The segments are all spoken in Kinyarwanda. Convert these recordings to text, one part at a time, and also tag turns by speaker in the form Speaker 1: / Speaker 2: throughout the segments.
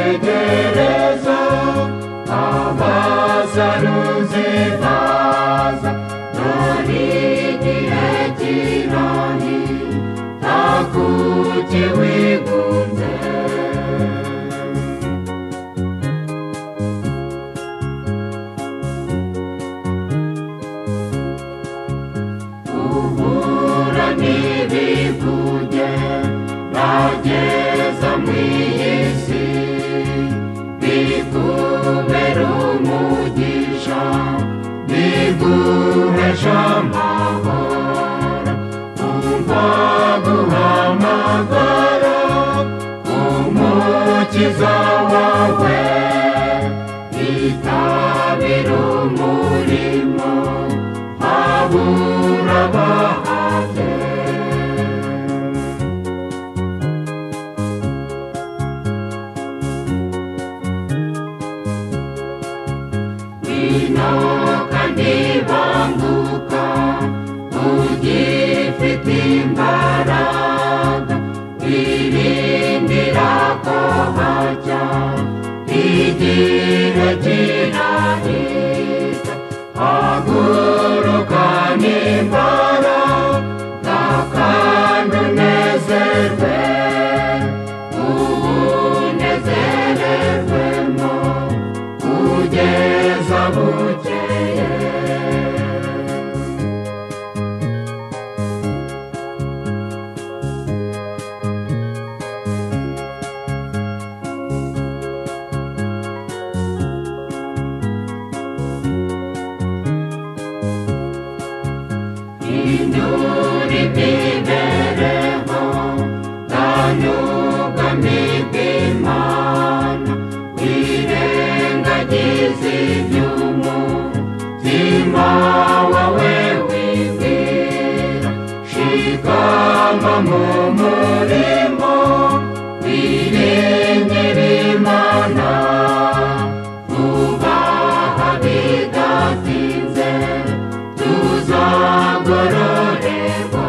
Speaker 1: bategereza amazaruzi baza muri gihe cy'irani ntakuki wigunze uhura n'ibikuge nageza mu iyi si bikubera umugisha biguhesha amahoro umva guhamagara umukiza wawe itabira umurimo habura bahate ngwino kandi banguka ugifite imbaraga wirindira ko hajya igihe kirahita haguruka n'imbaraga kandi unezerwe unezererwemo kugeza bukeye Induri bibereho danyuga mibimana wirengagiza iby'umutima wawe wibwira shikama mu murimo wirengera imana vubaha bidatinze tuzagororerwa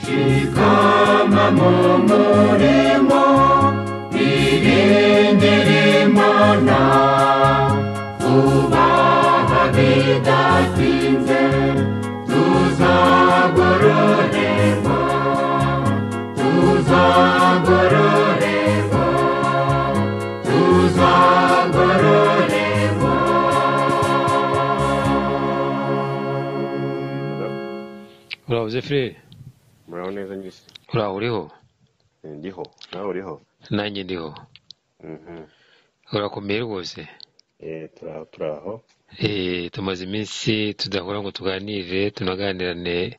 Speaker 1: shikama mu murimo irindira imana vubaha bidatinze tuzagororerwa tuzagororerwa tuzagororerwa
Speaker 2: uraho zefurere
Speaker 3: muraho neza ngisi
Speaker 2: uraho uriho
Speaker 3: Eh, ndiho nawe uriho
Speaker 2: nanjye ndiho
Speaker 3: Mhm.
Speaker 2: urakomeye rwose
Speaker 3: Eh, turaho turaho
Speaker 2: Eh, tumaze iminsi tudahura ngo tuganire tunaganirane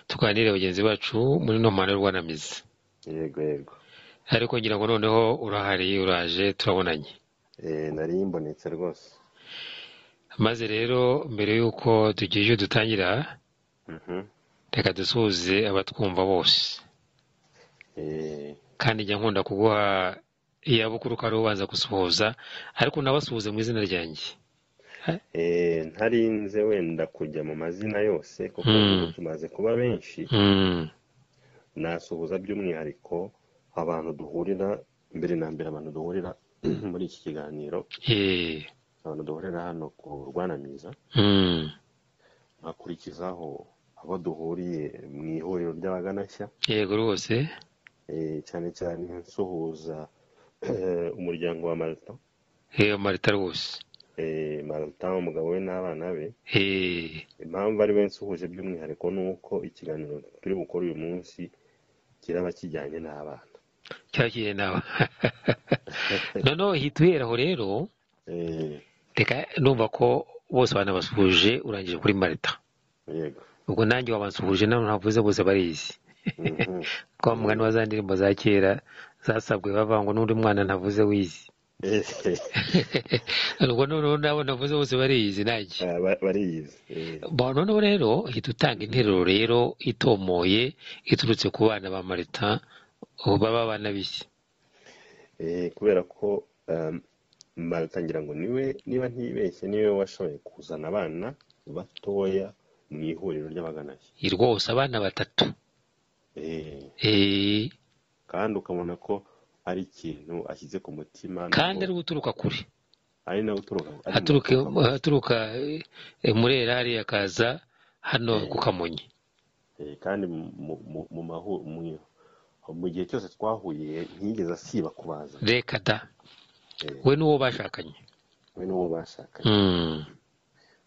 Speaker 2: tuganire bagenzi bacu muri no mpano y'urwanamizi
Speaker 3: yego yego
Speaker 2: ariko ngira ngo noneho urahari uraje turabonanye
Speaker 3: Eh, nari mbonetse rwose
Speaker 2: maze rero mbere y'uko tugira icyo dutangira
Speaker 3: Mhm.
Speaker 2: reka dusuhuze abatwumva bose
Speaker 3: Eh,
Speaker 2: kandi njya nkunda kuguha iya bukuru ko ari ubanza gusuhuza ariko unabasuhuze mu izina ryanjye
Speaker 3: eh, ntarinze wenda kujya mu mazina yose kuko
Speaker 2: Mm.
Speaker 3: ubu tumaze kuba benshi
Speaker 2: Mm,
Speaker 3: nasuhuza by'umwihariko abantu duhurira mbere na mbere abantu duhurira muri iki kiganiro
Speaker 2: eh,
Speaker 3: abantu duhurira hano ku rwanamiza
Speaker 2: mm,
Speaker 3: nkakurikizaho abo duhuriye mu ihuriro ry'abaganashya
Speaker 2: yego rwose
Speaker 3: eh, cyane cyane nsuhuza eh, umuryango wa Malta
Speaker 2: yewe marita rwose
Speaker 3: eh, Malta umugabo we n'abana be
Speaker 2: eh,
Speaker 3: impamvu ari we nsuhuje by'umwihariko ni uko ikiganiro turi bukore uyu munsi kiraba kijyanye n'abana
Speaker 2: cyakiriye nawe noneho hita uheraho rero
Speaker 3: Eh,
Speaker 2: reka numva ko bose banabasuhuje urangije kuri marita
Speaker 3: yego
Speaker 2: ubwo nanjye wabasuhuje nawe ntavuze bose barizi
Speaker 3: Mhm.
Speaker 2: ko wa mugani wa za ndirimbo za kera zasabwe bavuga ngo n'undi mwana ntavuze wizi
Speaker 3: Eh,
Speaker 2: ubwo noneho nabo navuze bose barizi nanjye
Speaker 3: ah, ba- bariyizi Eh,
Speaker 2: Ba- noneho rero ihita utanga interuro rero itomoye iturutse ku bana ba marita ubu baba abana b'isi
Speaker 3: Eh, kubera ko um, baratangira ngo niwe niba ntibeshye niwe washoboye kuzana abana batoya mu ihuriro ry'abaganashi
Speaker 2: rwose abana batatu
Speaker 3: Eh,
Speaker 2: Eh,
Speaker 3: kandi ukabona ko ari ikintu ashyize ku mutima
Speaker 2: kandi ari
Speaker 3: nubwo
Speaker 2: guturuka kure
Speaker 3: ari nawe uturuka ari mu
Speaker 2: aturuka
Speaker 3: uturuka kure.
Speaker 2: aturuka eh, murera hariya akaza hano
Speaker 3: Eh.
Speaker 2: ku kamonyi
Speaker 3: Eh, kandi mu mu- mu mahu- mu- mu gihe cyose twahuye ntiyigeze asiba kubaza
Speaker 2: reka da
Speaker 3: Eh,
Speaker 2: we n'uwo bashakanye
Speaker 3: we n'uwo bashakanye
Speaker 2: Mm,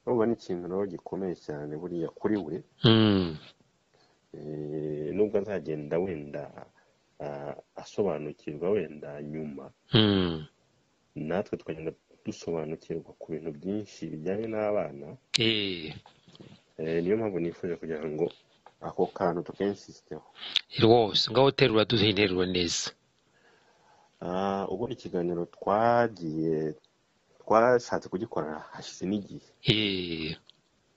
Speaker 3: urumva ni ikintu rero gikomeye cyane buriya kuri we
Speaker 2: mm,
Speaker 3: Eh, nubwo azagenda wenda ah, asobanukirwa wenda nyuma
Speaker 2: mm.
Speaker 3: natwe tukagenda dusobanukirwa ku bintu byinshi bijyanye n'abana
Speaker 2: Eh,
Speaker 3: Eh, niyo mpamvu nifuje kugira ngo ako kantu tukensisiteho
Speaker 2: rwose ngaho terura duhe interuro neza
Speaker 3: Ah, ubwo ikiganiro twagiye twashatse kugikora hashize n'igihe
Speaker 2: Eh,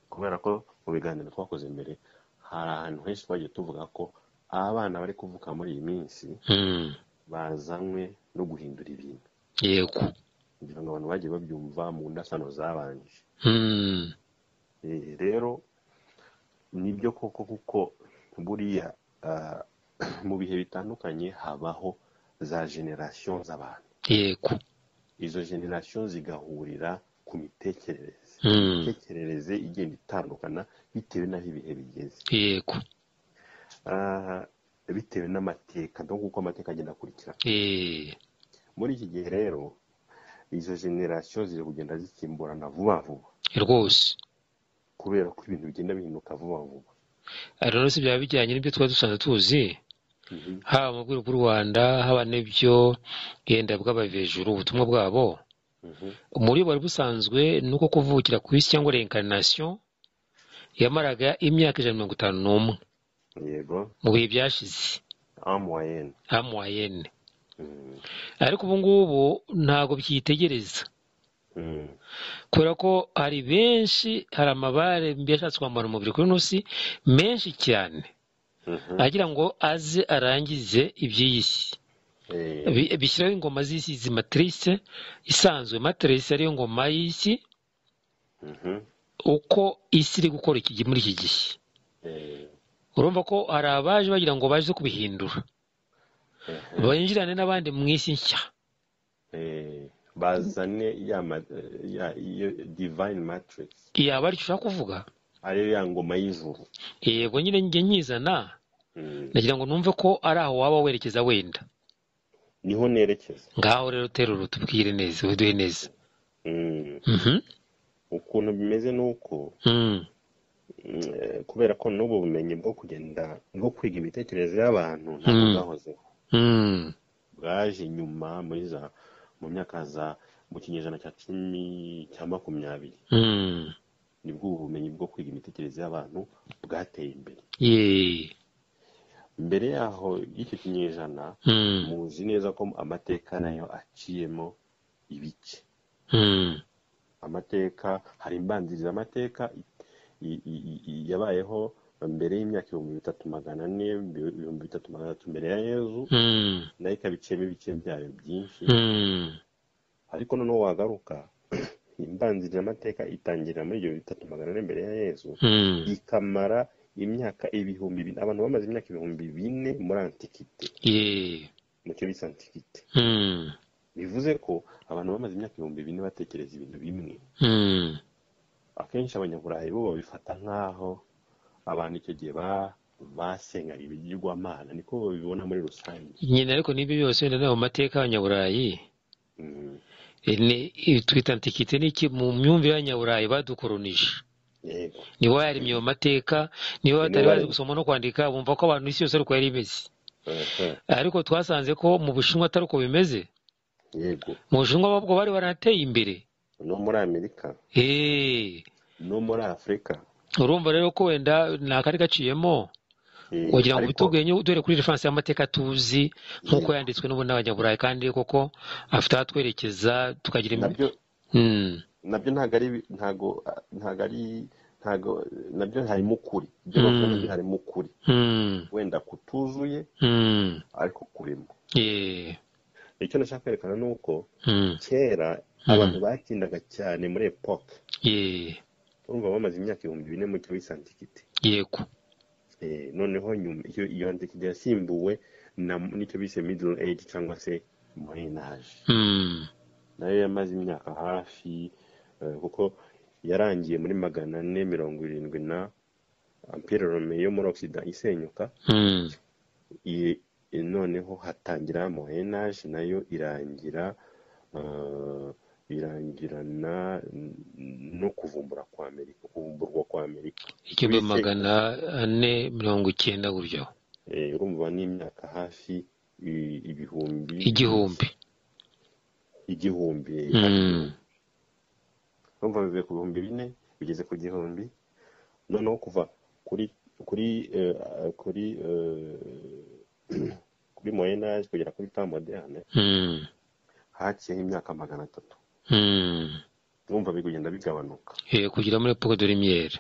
Speaker 3: kubera ko mu biganiro twakoze mbere hari ahantu henshi twagiye tuvuga ko abana bari kuvuka muri iyi minsi
Speaker 2: mm,
Speaker 3: bazanywe no guhindura ibintu
Speaker 2: yego
Speaker 3: kugira ngo abantu bagiye babyumva mu ndasano zabanje
Speaker 2: Mm,
Speaker 3: Eh, rero nibyo koko kuko buriya ah, mu bihe bitandukanye habaho za generasiyo z'abantu
Speaker 2: yego
Speaker 3: izo generasiyo zigahurira ku mitekerereze
Speaker 2: Mm,
Speaker 3: imitekerereze igenda itandukana bitewe n'aho ibihe bigeze
Speaker 2: yego
Speaker 3: Ah, bitewe n'amateka no kuko amateka agenda akurikira
Speaker 2: Eh,
Speaker 3: muri iki gihe rero izo generasiyo ziri kugenda zikimburana vuba vuba
Speaker 2: rwose
Speaker 3: kubera ko ibintu bigenda bihinduka vuba vuba
Speaker 2: Ah, rero si byaba bijyanye n'ibyo twari dusanzwe tuzi
Speaker 3: Mhm.
Speaker 2: haba mu rwego rw'u Rwanda haba n'ibyo genda bw'abavejuru ubutumwa bwabo
Speaker 3: Mhm.
Speaker 2: muri bari busanzwe ni uko kuvukira ku isi cyangwa reincarnation yamaraga imyaka ijana na mirongo itanu n'umwe
Speaker 3: yego
Speaker 2: mu bihe byashize
Speaker 3: amoyeni
Speaker 2: amuwayene ariko ubu ngubu ntabwo byitegereza kubera ko hari benshi hari amabare mbi yashatse kwambara umubiri kuri ino si menshi cyane agira ngo aze arangize iby'iyi si Bi- bishyiraho ingoma z'isi izi matrice isanzwe matrice ariyo ngoma y'isi uko isi iri gukora iki gihe- muri iki gihe urumva ko hari abaje bagira ngo baze kubihindura binjirane n'abandi mu isi nshya
Speaker 3: bazane ya ma- ya iyo divine matrix
Speaker 2: yaba aricyo ushaka kuvuga
Speaker 3: ariyo ya ngoma y'ijuru
Speaker 2: yego nyine njye nyizana
Speaker 3: Mm.
Speaker 2: nagira ngo numve ko ari aho waba werekeza wenda
Speaker 3: niho nerekeza
Speaker 2: ngaho rero terura utubwire neza uduhe neza
Speaker 3: Mm.
Speaker 2: Mhm,
Speaker 3: ukuntu bimeze ni uko
Speaker 2: mm,
Speaker 3: mm, eh, kubera ko n'ubu bumenyi bwo kugenda bwo kwiga imitekerereze y'abantu ntabwo
Speaker 2: Mm.
Speaker 3: bwahozeho
Speaker 2: mm,
Speaker 3: bwaje nyuma muri za mu myaka za mu kinyejana cya cumi cya makumyabiri
Speaker 2: mm,
Speaker 3: nibwo ubu bumenyi bwo kwiga imitekerereze y'abantu bwateye imbere
Speaker 2: yeah,
Speaker 3: mbere yaho y'icyo kinyejana
Speaker 2: mm,
Speaker 3: muzi neza ko amateka nayo aciyemo ibice
Speaker 2: mm,
Speaker 3: amateka hari imbanziriza amateka i- i- i- i- yabayeho mbere y'imyaka ibihumbi bitatu magana ane ibihumbi bitatu magana atatu mbere ya yezu
Speaker 2: mm,
Speaker 3: nayo ikaba iciyemo ibice byayo byinshi
Speaker 2: mm,
Speaker 3: ariko noneho wagaruka imbanziriza amateka itangirira muri ibyo bitatu magana ane mbere ya yezu
Speaker 2: mm,
Speaker 3: ikamara imyaka ibihumbi bine abantu bamaze imyaka ibihumbi bine muri antikite
Speaker 2: yeah,
Speaker 3: mu cyo bise antikite
Speaker 2: mm,
Speaker 3: bivuze ko abantu bamaze imyaka ibihumbi bine batekereza ibintu bimwe
Speaker 2: mm,
Speaker 3: akenshi abanyaburayi bo babifata nk'aho abantu icyo gihe ba- basengaga ibigirwamana niko babibona muri rusange
Speaker 2: nyine ariko n'ibyo byose wenda n'ayo mateka y'abanyaburayi
Speaker 3: Mm,
Speaker 2: eh, ni- eh, twita antikite n'iki mu myumvire y'abanyaburayi badukoronije
Speaker 3: yego
Speaker 2: nibo yaremye ayo mateka nibo
Speaker 3: Nibo
Speaker 2: batari bazi
Speaker 3: baremye.
Speaker 2: gusoma no kwandika bumva ko abantu isi yose ari uko yari imeze
Speaker 3: Aha,
Speaker 2: ariko twasanze ko mu bushinwa atari uko bimeze
Speaker 3: yego
Speaker 2: mu bushinwa babwo bari barateye imbere
Speaker 3: no muri amerika
Speaker 2: Eh,
Speaker 3: no muri afurika
Speaker 2: urumva rero ko wenda ni akari gaciyemo
Speaker 3: Eh,
Speaker 2: wagira ngo
Speaker 3: ariko
Speaker 2: ubitugenye duhere kuri referanse y'amateka tuzi nk'uko
Speaker 3: yego
Speaker 2: yanditswe n'ubu n'abanyaburayi kandi koko afite aho atwerekeza tukagira im-
Speaker 3: nabyo
Speaker 2: Mm,
Speaker 3: nabyo ntabwo ari ntabwo ntabwo ari ntabwo nabyo harimo ukuri ibyo bavuga
Speaker 2: Mm.
Speaker 3: nabyo harimo ukuri
Speaker 2: mm,
Speaker 3: wenda kutuzuye
Speaker 2: mm,
Speaker 3: ariko kurimo
Speaker 2: yeah,
Speaker 3: icyo nashaka kwerekana ni uko
Speaker 2: Mm.
Speaker 3: kera
Speaker 2: Mhm.
Speaker 3: abantu batindaga cyane muri epoke
Speaker 2: Ye-
Speaker 3: urumva bamaze imyaka ibihumbi bine muri kiriya santikiti
Speaker 2: yego
Speaker 3: Eh, noneho nyuma iyo iyo antikiti yasimbuwe na nicyo bise middle age cyangwa se moyen age
Speaker 2: Mm.
Speaker 3: nayo yamaze imyaka hafi eh, kuko yarangiye muri magana ane mirongo irindwi na ampere rome yo muri ogisida isenyuka
Speaker 2: Mm.
Speaker 3: I- i- noneho hatangira moyen age nayo irangira eh, irangirana n- no kuvumbura kwa amerika kuvumburwa kwa amerika
Speaker 2: igihumbi
Speaker 3: Bise-
Speaker 2: magana ane mirongo icyenda gutyo
Speaker 3: Eh, urumva n'imyaka hafi i- ibihumbi
Speaker 2: igihumbi
Speaker 3: igihumbi eh, hafi
Speaker 2: Mm.
Speaker 3: urumva bivuye ku bihumbi bine bigeze ku gihumbi noneho kuva kuri kuri eh, kuri eh, kuri moyen age kugera kuri temps moderne
Speaker 2: Mm.
Speaker 3: haciyeho imyaka magana atatu
Speaker 2: Mm.
Speaker 3: urumva biri kugenda bigabanuka
Speaker 2: Eh, kugera muri epoque de lumière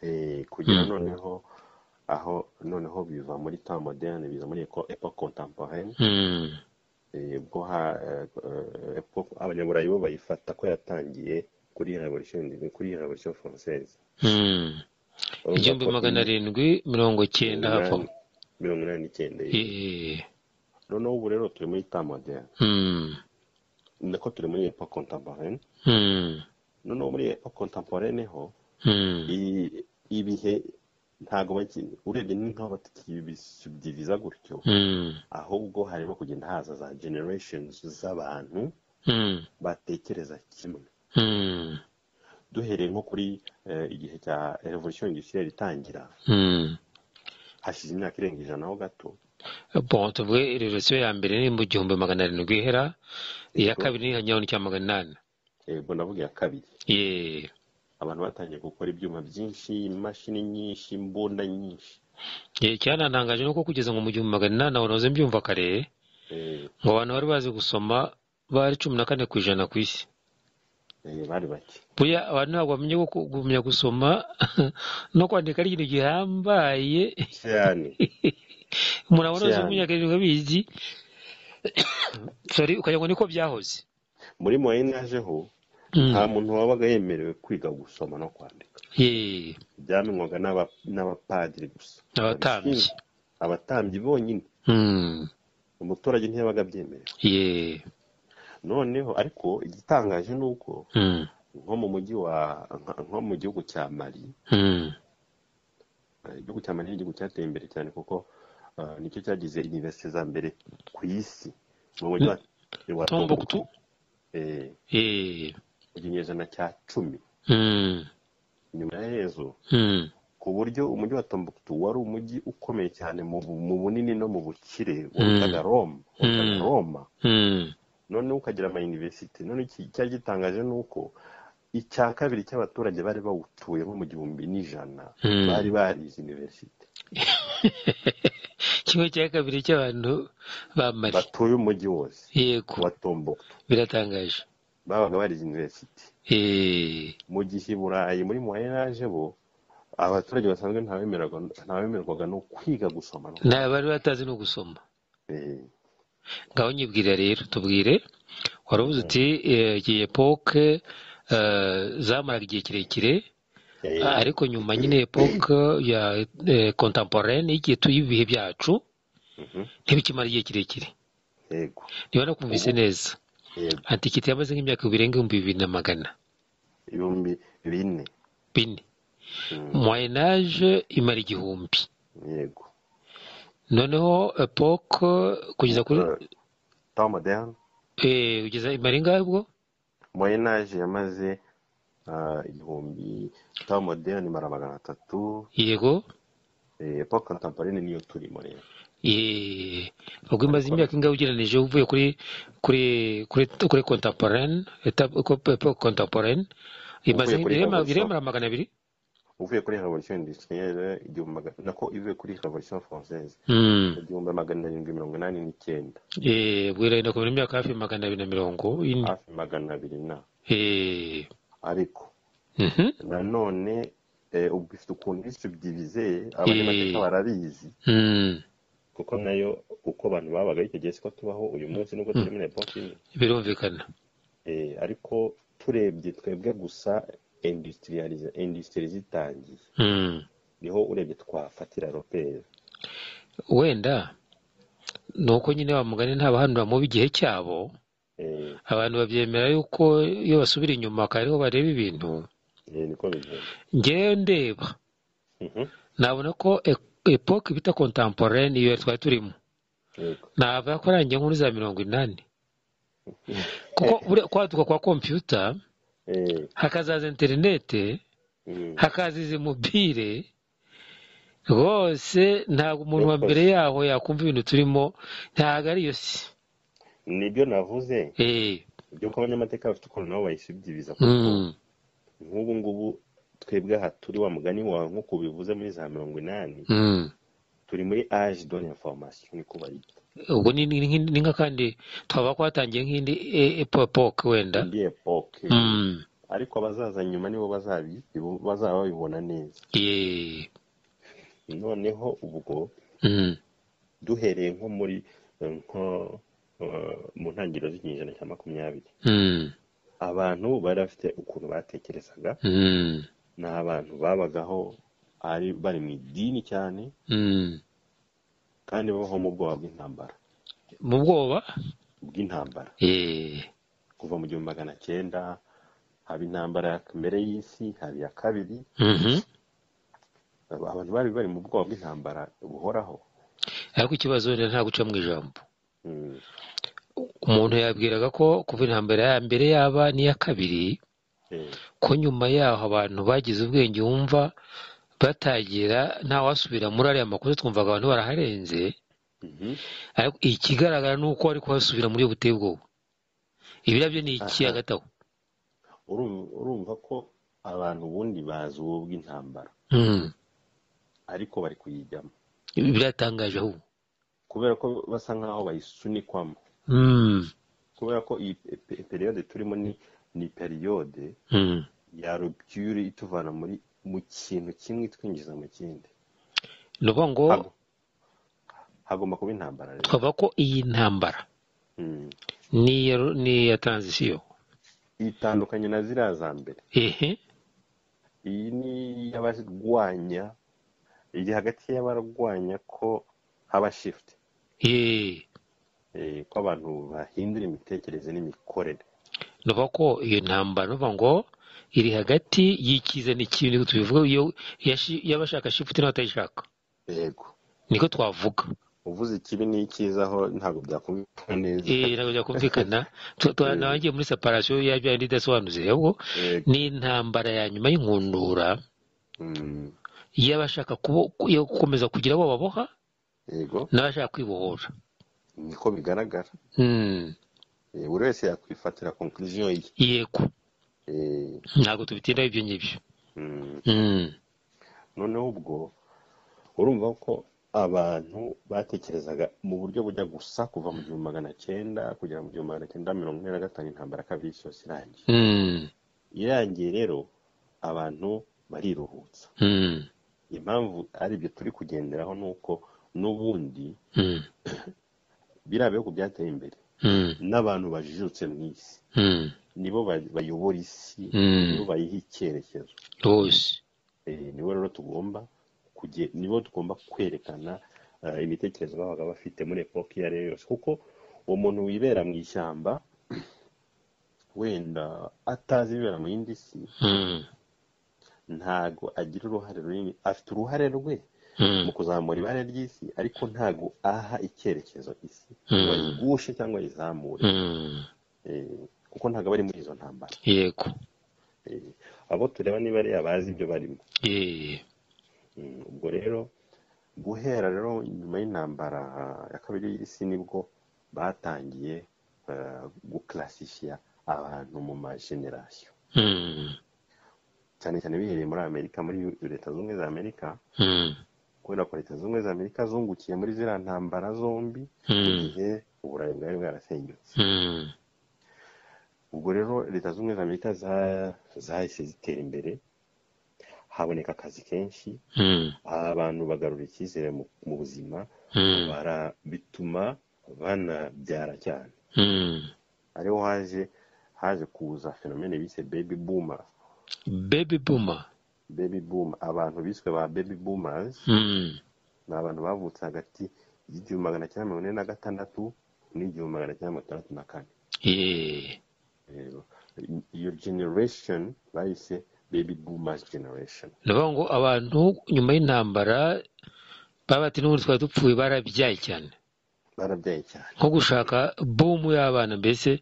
Speaker 3: Eh, kugera
Speaker 2: Mm.
Speaker 3: noneho aho noneho biva muri temps moderne biza muri eco- epoque contemporaine
Speaker 2: Mm.
Speaker 3: Eh, ubwo ha- eh, eh, epoque abanyaburayi bo bayifata ko yatangiye kuri revolution kuri revolution française
Speaker 2: Mm.
Speaker 3: Urumva
Speaker 2: igihumbi
Speaker 3: ko
Speaker 2: magana
Speaker 3: iyi-
Speaker 2: arindwi mirongo icyenda havamo
Speaker 3: mirongo inani n'icyenda yego.
Speaker 2: Eh.
Speaker 3: noneho ubu rero turi muri temps moderne
Speaker 2: Mm.
Speaker 3: nako turi muri epoque contemporaine
Speaker 2: Mm.
Speaker 3: noneho muri epoque contemporaine ho
Speaker 2: Mm.
Speaker 3: i- ibihe ntabwo baki- urebye ni nk'aho batakibisubidiviza gutyo
Speaker 2: Mm.
Speaker 3: ahubwo harimo kugenda haza za generations z'abantu
Speaker 2: Mm.
Speaker 3: batekereza kimwe
Speaker 2: Mm.
Speaker 3: duhereye nko kuri eh, igihe cya revolution industrielle itangira
Speaker 2: Mm.
Speaker 3: hashize imyaka irenga ijana ho gato
Speaker 2: bon tuvuge revolisiyo ya mbere ni mu gihumbi magana arindwi ihera iya
Speaker 3: Yego.
Speaker 2: kabiri ni igihumbi cya magana inani
Speaker 3: yego ndavuga iya kabiri
Speaker 2: Ye.
Speaker 3: abantu batangiye gukora ibyuma byinshi imashini nyinshi imbunda nyinshi
Speaker 2: Ye, icyanantangaje ni uko kugeza ngo mu gihumbi magana inani abantu baze mbyumva kare
Speaker 3: Eh,
Speaker 2: ngo abantu bari bazi gusoma bari cumi na kane ku ijana ku isi
Speaker 3: eh, bari bake
Speaker 2: buriya abantu ntabwo bamenye ko kumenya gusoma no kwandika ari ikintu gihambaye
Speaker 3: cyane
Speaker 2: umuntu abona wese
Speaker 3: Cyane.
Speaker 2: mu myaka irindwi abizi sorry ukagira ngo niko byahoze
Speaker 3: muri moyen age ho
Speaker 2: Mm.
Speaker 3: nta muntu wabaga yemerewe kwiga gusoma no kwandika
Speaker 2: Ye.
Speaker 3: byamenywaga n'aba- n'abapadiri gusa
Speaker 2: abatambyi
Speaker 3: Ababishinzwe. abatambyi bonyine
Speaker 2: Mm.
Speaker 3: umuturage ntiyabaga abyemerewe
Speaker 2: Ye.
Speaker 3: noneho ariko igitangaje ni uko
Speaker 2: Mm.
Speaker 3: nko mu mujyi wa nka- nko mu gihugu cya mali
Speaker 2: Mm.
Speaker 3: eh, igihugu cya mali ni igihugu cyateye imbere cyane kuko eh, nicyo cyagize universite za mbere ku isi mu mujyi wa wa
Speaker 2: Tombouctou.
Speaker 3: eh,
Speaker 2: Eh.
Speaker 3: mu kinyejana cya cumi
Speaker 2: Mm.
Speaker 3: nyuma ya yezu
Speaker 2: Mm.
Speaker 3: ku buryo umujyi wa Tombouctou wari umujyi ukomeye cyane mu, bu- mu bunini no mu bukire
Speaker 2: Mm.
Speaker 3: witaga Rome witaga
Speaker 2: Mm.
Speaker 3: Roma
Speaker 2: Mm.
Speaker 3: noneho ukagira ama university none iki cyari gitangaje ni uko icya kabiri cy'abaturage bari bawutuye nko mu gihumbi n'ijana
Speaker 2: Mm.
Speaker 3: bari barize university
Speaker 2: kimwe cya kabiri cy'abantu bamari
Speaker 3: batuye umujyi wose
Speaker 2: yego
Speaker 3: wa Tombouctou
Speaker 2: biratangaje
Speaker 3: babaga barize university
Speaker 2: Eh,
Speaker 3: mu gihe i Burayi muri Moyen Age bo abaturage basanzwe ntabemerwaga ntabemerwaga no kwiga gusoma no
Speaker 2: nta bari batazi no gusoma
Speaker 3: eh,
Speaker 2: ngaho nyibwira rero tubwire wari uvuze uti eh, iyi epoke eh, zamaraga igihe kirekire
Speaker 3: eh,
Speaker 2: ariko nyuma nyine epoke ya eh, contemporaine y'igihe tu- y'ibihe byacu
Speaker 3: mhm,
Speaker 2: ntibikimara igihe kirekire
Speaker 3: yego
Speaker 2: niba nakumvise
Speaker 3: Ubu-
Speaker 2: neza
Speaker 3: yego
Speaker 2: antikite yamaze nk'imyaka birenga ibihumbi bibiri na magana
Speaker 3: ibihumbi bine
Speaker 2: bine
Speaker 3: Mm,
Speaker 2: moyen age imara igihumbi
Speaker 3: yego
Speaker 2: noneho epoke kugeza kuri
Speaker 3: Eh, temps moderne
Speaker 2: eh, kugeza imara ingahe ubwo
Speaker 3: moyen age yamaze ah, igihumbi temps moderne imara magana atatu
Speaker 2: yego
Speaker 3: eh, epoque contemporaine niyo turimo rero
Speaker 2: eh, ubwo imaze imyaka ingahe ugereranije uvuye kuri kuri kuri kuri contemporaine eta- ko- epoque contemporaine imaze
Speaker 3: uvuye kuri
Speaker 2: irema-
Speaker 3: revolution
Speaker 2: iremera magana abiri
Speaker 3: uvuye kuri revolution industrielle igihumbi maga- nako ivuye kuri revolution française
Speaker 2: Mm,
Speaker 3: igihumbi magana arindwi mirongo inani n'icyenda
Speaker 2: eh, ubwo iragenda kumara imyaka hafi magana abiri na mirongo ine
Speaker 3: hafi magana abiri na
Speaker 2: Eh,
Speaker 3: ariko
Speaker 2: mhm,
Speaker 3: nanone eh, ubwo ifite ukuntu iri subdivisé abanyamategeko barabizi
Speaker 2: mm,
Speaker 3: kuko nayo uko abantu babaga icyo gihe siko tubaho uyu munsi nubwo turi muri epoke imwe
Speaker 2: birumvikana
Speaker 3: Eh, ariko turebye twebwe gusa industrializa industrie zitangiye
Speaker 2: Mm.
Speaker 3: niho urebye twafatira roperi
Speaker 2: wenda ni uko nyine wa mugani nta bahanura mubi igihe cyabo
Speaker 3: Eh,
Speaker 2: abantu babyemera yuko iyo basubira inyuma akaba ariho bareba ibintu
Speaker 3: eh, niko bigenda
Speaker 2: ngewe ndeba
Speaker 3: Mhm,
Speaker 2: nabona ko e- epoque bita contemporaine iyo twari turimo
Speaker 3: yego
Speaker 2: navuga ko arangiye nkuru za mirongo inani kuko buriya kwaduka kwa kompiyuta
Speaker 3: Eh,
Speaker 2: hakazaza interinete
Speaker 3: mm,
Speaker 2: hakaza izi mobile rwose ntabwo umuntu wa mbere yaho yakumva ibintu turimo ntabwo ariyo si
Speaker 3: nibyo navuze
Speaker 2: eee
Speaker 3: by'uko abanyamateka bafite ukuntu nabo bayisibyibiza kuko
Speaker 2: mm.
Speaker 3: nk'ubu ngubu twebwe aha turi wa mugani wawe nk'uko ubivuze muri za mirongo inani
Speaker 2: mm.
Speaker 3: turi muri age de l'information niko bayita
Speaker 2: ubwo ni ni- ni- ni nka kandi twaba kwatangiye nk'indi e- e- epoque wenda
Speaker 3: indi epoke
Speaker 2: Mm.
Speaker 3: ariko abazaza nyuma nibo bazabi bazaba babibona neza
Speaker 2: Eee.
Speaker 3: noneho ubwo
Speaker 2: Mm.
Speaker 3: duhereye nko muri eh, nko eh, mu ntangiriro z'ikinyejana cya makumyabiri
Speaker 2: Mm.
Speaker 3: abantu bari bafite ukuntu batekerezaga
Speaker 2: Mm.
Speaker 3: ni abantu babagaho ari bari mu idini cyane
Speaker 2: Mm.
Speaker 3: kandi babaho mu bwoba bw'intambara
Speaker 2: mu bwoba
Speaker 3: bw'intambara
Speaker 2: Eee.
Speaker 3: kuva mu gihumbi magana cyenda haba intambara ya mbere y'isi haba iya kabiri
Speaker 2: Mhm.
Speaker 3: abantu bari bari mu bwoba bw'intambara buhoraho
Speaker 2: ariko ikibazo wenda nta guca mu ijambo
Speaker 3: Mm,
Speaker 2: umuntu yabwiraga ko kuva intambara ya mbere yaba n'iya kabiri
Speaker 3: eh,
Speaker 2: ko nyuma yaho abantu bagize ubwenge wumva batagira ntawasubira muri ariya makosa twumvaga abantu baraharenze
Speaker 3: mhm,
Speaker 2: ariko ikigaragara ni uko ariko hasubira muri buteye ubwoba ibi nabyo ni iki
Speaker 3: Aha.
Speaker 2: hagati aho
Speaker 3: urumva urumva ko abantu ubundi bazi ubu bw'intambara
Speaker 2: Mm.
Speaker 3: ariko bari kuyijyamo
Speaker 2: Ibi biratangaje ahubwo
Speaker 3: kubera ko basa nk'aho bayisunikwamo
Speaker 2: Mm.
Speaker 3: kubera ko iyi pe- periyode turimo ni ni periyode
Speaker 2: Mm.
Speaker 3: ya rupture ituvana muri mu kintu kimwe itwinjiza mu kindi
Speaker 2: ni ukuvuga ngo
Speaker 3: Hago- hagomba kuba intambara rero
Speaker 2: twava ko iyi ntambara
Speaker 3: Mm.
Speaker 2: ni iya ni iya taranzisiyo
Speaker 3: itandukanye na ziriya za mbere
Speaker 2: ehe
Speaker 3: iyi ni iy'abarwanya iri hagati y'abarwanya ko haba shifuti
Speaker 2: yeee
Speaker 3: eh, ko abantu bahindura imitekerereze n'imikorere
Speaker 2: ni ukuvuga ko iyo ntambara ni ukuvuga ngo iri hagati y'ikiza n'ikibi niko tubivuga iyo yashi- y'abashaka shifuti n'abatayishaka
Speaker 3: yego
Speaker 2: niko twavuga
Speaker 3: uvuze ikibi n'ikizaho ntabwo byakumvikana neza
Speaker 2: eee ntabwo byakumvikana Tu- tu-
Speaker 3: Eh.
Speaker 2: nabagiye muri separasiyo yabyo yari idasobanutse ahubwo
Speaker 3: yego
Speaker 2: ni intambara ya nyuma y'inkundura
Speaker 3: Mm,
Speaker 2: y'abashaka kubo- yo gukomeza kugira abo baboha
Speaker 3: yego
Speaker 2: n'abashaka kwibohora
Speaker 3: niko bigaragara
Speaker 2: Mm.
Speaker 3: Eh, buri wese yakwifatira konkuriziyo ye
Speaker 2: yego
Speaker 3: Eh,
Speaker 2: ntabwo tubitindaho ibyo ngibyo
Speaker 3: mm,
Speaker 2: Mm.
Speaker 3: noneho ubwo urumva ko abantu batekerezaga mu buryo bujya gusa kuva mu gihumbi magana cyenda kugera mu gihumbi magana cyenda mirongo ine na gatanu intambara ya kabiri y'isi yose irangiye
Speaker 2: Mm.
Speaker 3: irangiye rero abantu bariruhutsa
Speaker 2: Mm.
Speaker 3: impamvu ari ibyo turi kugenderaho ni uko n'ubundi
Speaker 2: Mm.
Speaker 3: biriya bihugu byateye imbere
Speaker 2: Mm.
Speaker 3: n'abantu bajijutse mu isi
Speaker 2: Mm.
Speaker 3: nibo ba- bayobora isi
Speaker 2: Mm.
Speaker 3: nibo bayiha icyerekezo
Speaker 2: rwose
Speaker 3: Eh, nibo rero tugomba kuge- nibo tugomba kwerekana eh, imitekerereze babaga bafite muri epoke iyo ari yo yose kuko uwo muntu wibera mu ishyamba wenda atazi ibibera mu yindi si
Speaker 2: Mm.
Speaker 3: ntago agira uruhare runini afite uruhare rwe
Speaker 2: Mm.
Speaker 3: mu kuzamura ibare ry'isi ariko ntago aha icyerekezo isi
Speaker 2: Mm.
Speaker 3: ngo ayigushe cyangwa ayizamure
Speaker 2: Mm.
Speaker 3: Eh, kuko ntago bari muri izo ntambara
Speaker 2: yego
Speaker 3: Eh, abo tureba niba ari abazi ibyo barimo
Speaker 2: Yee.
Speaker 3: Mm, ubwo rero guhera rero nyuma y'intambara ya kabiri y'isi nibwo batangiye eh, gukarasisha abantu mu majenerasiyo
Speaker 2: Mm.
Speaker 3: cyane cyane bihereye muri amerika muri leta zunze ubumwe za amerika
Speaker 2: Mm.
Speaker 3: kubera ko leta zunze ubumwe za amerika zungukiye muri ziriya ntambara zombi mu
Speaker 2: Mm.
Speaker 3: gihe uburayi bwari bwarasenyutse
Speaker 2: Mm.
Speaker 3: ubwo rero leta zunze ubumwe za amerika za- zahise zitera imbere haboneka akazi kenshi
Speaker 2: Mm.
Speaker 3: abantu bagarura icyizere mu mu buzima
Speaker 2: Mm.
Speaker 3: bara- bituma banabyara cyane
Speaker 2: Mm.
Speaker 3: ariho haje haje kuza fenomene bise baby boomer
Speaker 2: baby boomer
Speaker 3: baby boom abantu biswe ba baby boomers
Speaker 2: Mm.
Speaker 3: ni abantu bavutse hagati y'igihumbi magana cyenda mirongo ine na gatandatu n'igihumbi magana cyenda mirongo itandatu na kane
Speaker 2: Yeah.
Speaker 3: rero iyo generation bayise baby boomers generation
Speaker 2: ni ukuvuga ngo abantu nyuma y'intambara baba bati n'ubundi twari dupfuye barabyaye cyane
Speaker 3: barabyaye cyane
Speaker 2: nko gushaka bumu y'abana mbese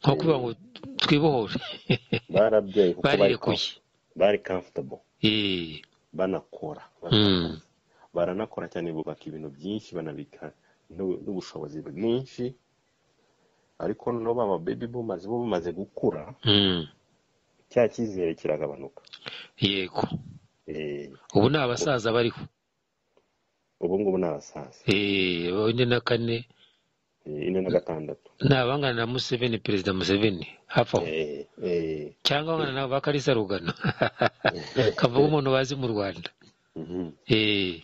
Speaker 2: nko kuvuga ngo twibohore
Speaker 3: barabyaye kuko bari
Speaker 2: barekuye
Speaker 3: com- bari comfortable
Speaker 2: Eh,
Speaker 3: banakora
Speaker 2: mm,
Speaker 3: baranakora cyane bubaka ibintu byinshi banabika n'u- n'ubushobozi bwinshi ariko noneho baba baby boomers bo bamaze gukura
Speaker 2: mm,
Speaker 3: cya cyizere kiragabanuka
Speaker 2: yego
Speaker 3: Eh,
Speaker 2: ubu ni abasaza bariho
Speaker 3: ubu ngubu ni abasaza
Speaker 2: Eh, ba- ine na kane
Speaker 3: Eh, ine na gatandatu
Speaker 2: ni abangana na museveni perezida museveni hafi aho
Speaker 3: Eh, eh,
Speaker 2: cyangwa abangana na ba karisa rugano
Speaker 3: eh.
Speaker 2: kavuga umuntu bazi mu rwanda
Speaker 3: Mhm.
Speaker 2: Eh,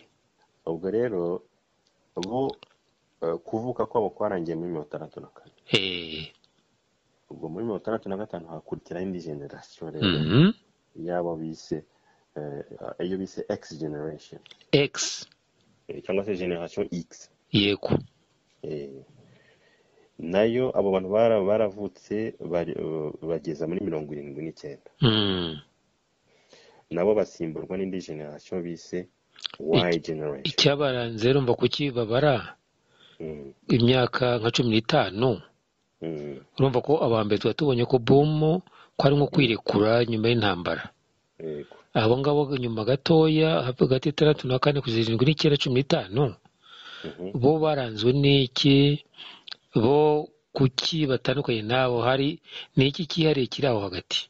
Speaker 3: ubwo rero bo eh, kuvuka kwabo kwarangiye muri mirongo itandatu na kane
Speaker 2: eh,
Speaker 3: ubwo muri mirongo itandatu na gatanu hakurikiraho indi generasiyo rero
Speaker 2: mhm,
Speaker 3: yabo bise eh, iyo bise x generation
Speaker 2: x
Speaker 3: eh, cyangwa se generation x
Speaker 2: yego
Speaker 3: eh, nayo abo bantu bara- baravutse bari- eh, bageza muri mirongo irindwi n'icyenda
Speaker 2: Mm,
Speaker 3: nabo basimburwa n'indi generasiyo bise y
Speaker 2: Ik-
Speaker 3: generation
Speaker 2: icyabaranze rumva kuki babara
Speaker 3: Mm,
Speaker 2: imyaka nka cumi n'itanu
Speaker 3: mm,
Speaker 2: urumva ko aba mbere tuba tubonye ko bomu ko ari nko kwirekura nyuma y'intambara
Speaker 3: yego
Speaker 2: abo ngabo nyuma gatoya hafi hagati y'itandatu na kane kugeza irindwi n'icyenda cumi n'itanu
Speaker 3: Mhm.
Speaker 2: bo baranzwe n'iki bo kuki batandukanye n'abo hari ni iki cyihariye kiri aho hagati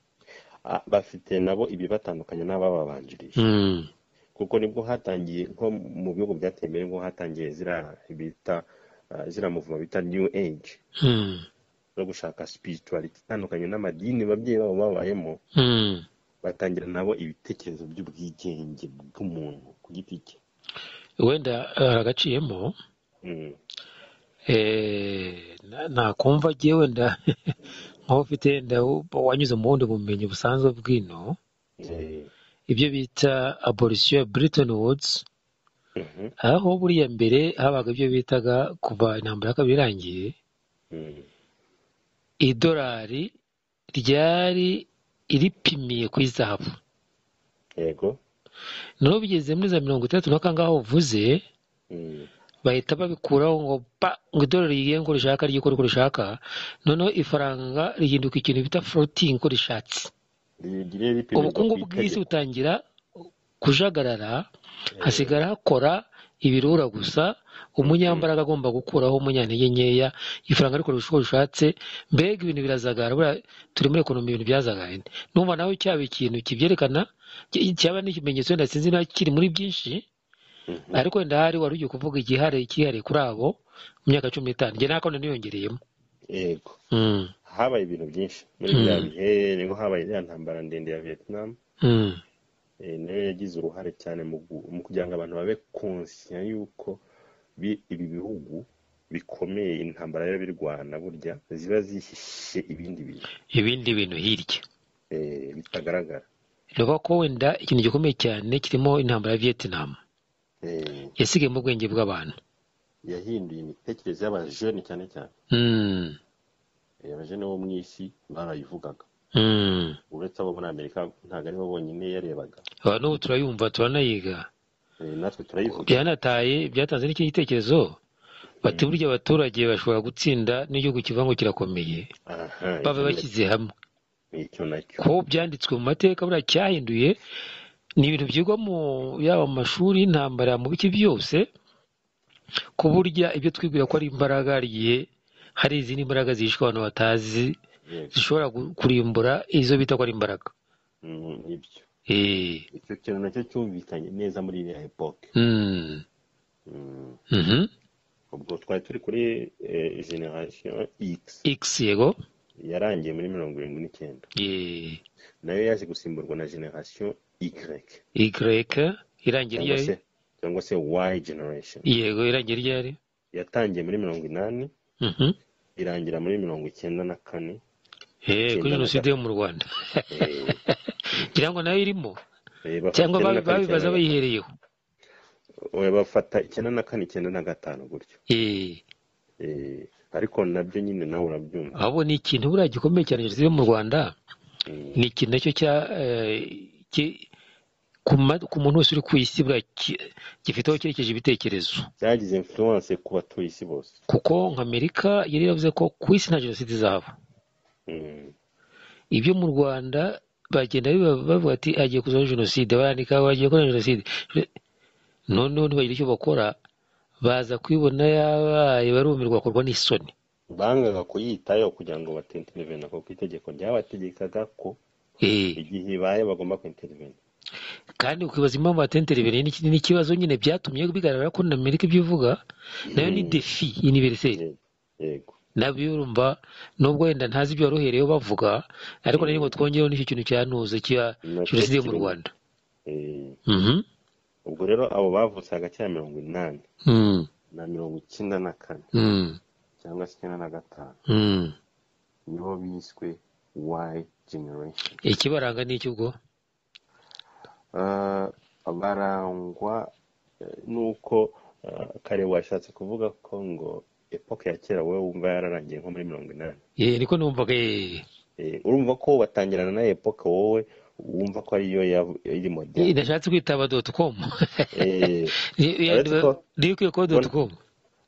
Speaker 3: Ah, bafite nabo ibibatandukanya n'abababanjirije
Speaker 2: Mm,
Speaker 3: kuko nibwo hatangiye nko mu bihugu byateye imbere nibwo hatangiye ziriya bita ah, ziriya muvuma bita new age
Speaker 2: mm,
Speaker 3: zo gushaka spirituality itandukanye n'amadini ababyeyi babo babayemo
Speaker 2: mm.
Speaker 3: batangira nabo ibitekerezo by'ubwigenge bw'umuntu ku giti cye
Speaker 2: wenda hari agaciyemo
Speaker 3: Mm,
Speaker 2: Eh, na- nakumva jye wenda nk'aho ufite wenda wanyuze mu bundi bumenyi busanzwe bwino
Speaker 3: eh,
Speaker 2: ibyo bita abolisiyo ya Bretton Woods
Speaker 3: mhm,
Speaker 2: aho buriya mbere habaga ibyo bitaga kuva intambara ya kabiri irangiye
Speaker 3: mm,
Speaker 2: idolari ryari ripimiye ku izahabu
Speaker 3: yego
Speaker 2: noneho bigeze muri za mirongo itandatu na kangaho uvuze
Speaker 3: mm,
Speaker 2: bahita babikuraho ngo pa ngo idolari rigiye ngo rishaka ryikore uko rishaka noneho ifaranga rihinduka ikintu bita floating ko rishatse
Speaker 3: rigire ripimirwa
Speaker 2: ubukungu
Speaker 3: ku
Speaker 2: bw'isi
Speaker 3: itegeko
Speaker 2: butangira kujagarara
Speaker 3: Eh,
Speaker 2: hasigara hakora ibirura gusa
Speaker 3: mhm,
Speaker 2: umunyambaraga agomba gukuraho umunyantege nkeya ifaranga rikoresha uko rishatse mbega ibintu birazagara buriya turi muri ekonomi ibintu byazagaye numva nawe cyaba ikintu kibyerekana cy- cyaba n'ikimenyetso wenda sinzi niba kiri muri byinshi
Speaker 3: mhm,
Speaker 2: ariko wenda hari wari ugiye kuvuga igihare cyihariye kuri abo mu myaka cumi n'itanu njye nako naniyongereyemo
Speaker 3: yego
Speaker 2: Mm,
Speaker 3: habaye ibintu byinshi muri bya
Speaker 2: mm,
Speaker 3: bihe niho habaye ya ntambara ndende ya Vietnam
Speaker 2: mm,
Speaker 3: eh, nayo yagize uruhare cyane mu gu- mu kugira ngo abantu babe konsiya yuko bi- ibi bihugu bikomeye intambara biba birwana burya ziba zihishe ibindi bintu
Speaker 2: ibindi bintu hirya
Speaker 3: eh, bitagaragara
Speaker 2: ni ukuvuga ko wenda ikintu gikomeye cyane kirimo intambara ya vietnam
Speaker 3: Eh,
Speaker 2: yasigaye mu bwenge bw'abantu
Speaker 3: yahinduye imitekerereze y'abajene cyane cyane
Speaker 2: Mm,
Speaker 3: Eh, abajene bo mu isi barayivugaga
Speaker 2: mm.
Speaker 3: uretse abo muri amerika ntabwo aribo bonyine yarebaga
Speaker 2: aba n'ubu turayumva turanayiga
Speaker 3: Eh, natwe turayivuga
Speaker 2: byanataye byatanze n'ikindi gitekerezo bati
Speaker 3: Mm.
Speaker 2: burya abaturage bashobora gutsinda n'igihugu kivuga ngo kirakomeye
Speaker 3: aha
Speaker 2: baba
Speaker 3: icyo
Speaker 2: bashyize
Speaker 3: nacyo
Speaker 2: hamwe
Speaker 3: icyo nacyo
Speaker 2: ko byanditswe mu mateka buriya cyahinduye ni ibintu byigwa mu yaba mu mashuri y'intambara mu bice byose ku burya ibyo twibwira ko ari imbaraga harigihe hari izindi mbaraga zishwe abantu batazi
Speaker 3: yego
Speaker 2: zishobora gu- kurimbura izo bita ko ari imbaraga
Speaker 3: Mm, ibyo
Speaker 2: Eh,
Speaker 3: icyo kintu nacyo cyumvikanye neza muri iriya epoke
Speaker 2: mm,
Speaker 3: Mm.
Speaker 2: mhm.
Speaker 3: ubwo twari turi kuri eh, generation x
Speaker 2: X yego
Speaker 3: yarangiye muri mirongo irindwi n'icyenda
Speaker 2: Eh,
Speaker 3: nayo yaje gusimburwa na generation y
Speaker 2: y irangira
Speaker 3: cyangwa se
Speaker 2: ryari
Speaker 3: cyangwa se y generation
Speaker 2: yego irangira ryari
Speaker 3: yatangiye muri mirongo inani
Speaker 2: Mhm.
Speaker 3: irangira muri mirongo icyenda na kane
Speaker 2: Eh, ko
Speaker 3: Icyenda na
Speaker 2: jenoside yo mu rwanda
Speaker 3: Eh,
Speaker 2: ngira ngo nayo irimo
Speaker 3: eh, bafata
Speaker 2: cyangwa
Speaker 3: icyenda na
Speaker 2: babi-
Speaker 3: kane,
Speaker 2: babibaza
Speaker 3: icyenda na
Speaker 2: bayihereyeho
Speaker 3: gatanu. Eh, bafata icyenda na kane icyenda na gatanu gutyo
Speaker 2: Eh,
Speaker 3: Eh, ariko nabyo nyine nawe urabyumva
Speaker 2: ahubwo ni ikintu buriya gikomeye cyane jenoside yo mu rwanda
Speaker 3: Mm,
Speaker 2: ni ikintu nacyo cya eh, ki- ku ma- ku muntu wese uri ku isi buriya ki- gifiteho cyerekeje ibitekerezo
Speaker 3: byagize influence ku batuye isi bose
Speaker 2: kuko nka amerika yari yavuze ko ku isi nta jenoside izaba
Speaker 3: Mm,
Speaker 2: ibyo mu rwanda bagenda biba- bavuga ati hagiye kuzaho jenoside barandika bagiye gukora jenoside Je- noneho ntibagira icyo bakora baza kwibona yabaye barumirwa bakorwa n'isoni
Speaker 3: bangaga kuyitaho kugira ngo batentevena kuko itegeko ryabategekaga ko
Speaker 2: Eh,
Speaker 3: igihe ibaye bagomba kwentevena
Speaker 2: kandi ukibaza impamvu batenterebereye n'iki- n'ikibazo nyine byatumye bigaragara ko na amerika ibyo ivuga nayo ni
Speaker 3: Mm.
Speaker 2: defi univeriseri
Speaker 3: Yego, yego
Speaker 2: nabyo urumva nubwo wenda ntazi ibyo warohereyeho bavuga ariko nayo ngo twongereho n'icyo kintu cyanuze cya
Speaker 3: Nacyo
Speaker 2: jenoside yo mu
Speaker 3: kirimo.
Speaker 2: rwanda
Speaker 3: Eh,
Speaker 2: Mhm.
Speaker 3: ubwo rero abo bavutse hagati ya mirongo inani
Speaker 2: Mm,
Speaker 3: na mirongo icyenda na kane
Speaker 2: mm,
Speaker 3: cyangwa se icyenda na gatanu
Speaker 2: mm.
Speaker 3: niho biswe y generation
Speaker 2: ikibaranga ni iki ubwo
Speaker 3: Ah, barangwa eh, nuko ah, kare washatse kuvuga ko ngo epoke ya kera wowe wumva yararangiye nko muri mirongo inani
Speaker 2: Eh, niko numvaga eh,
Speaker 3: Eh, urumva ko batangirana na epoke wowe wumva ko ariyo yav- iri
Speaker 2: eh,
Speaker 3: moderne
Speaker 2: nashatse kwitaba doti komu
Speaker 3: Eh, uretse ko
Speaker 2: niyo ikwiye kuba doti komu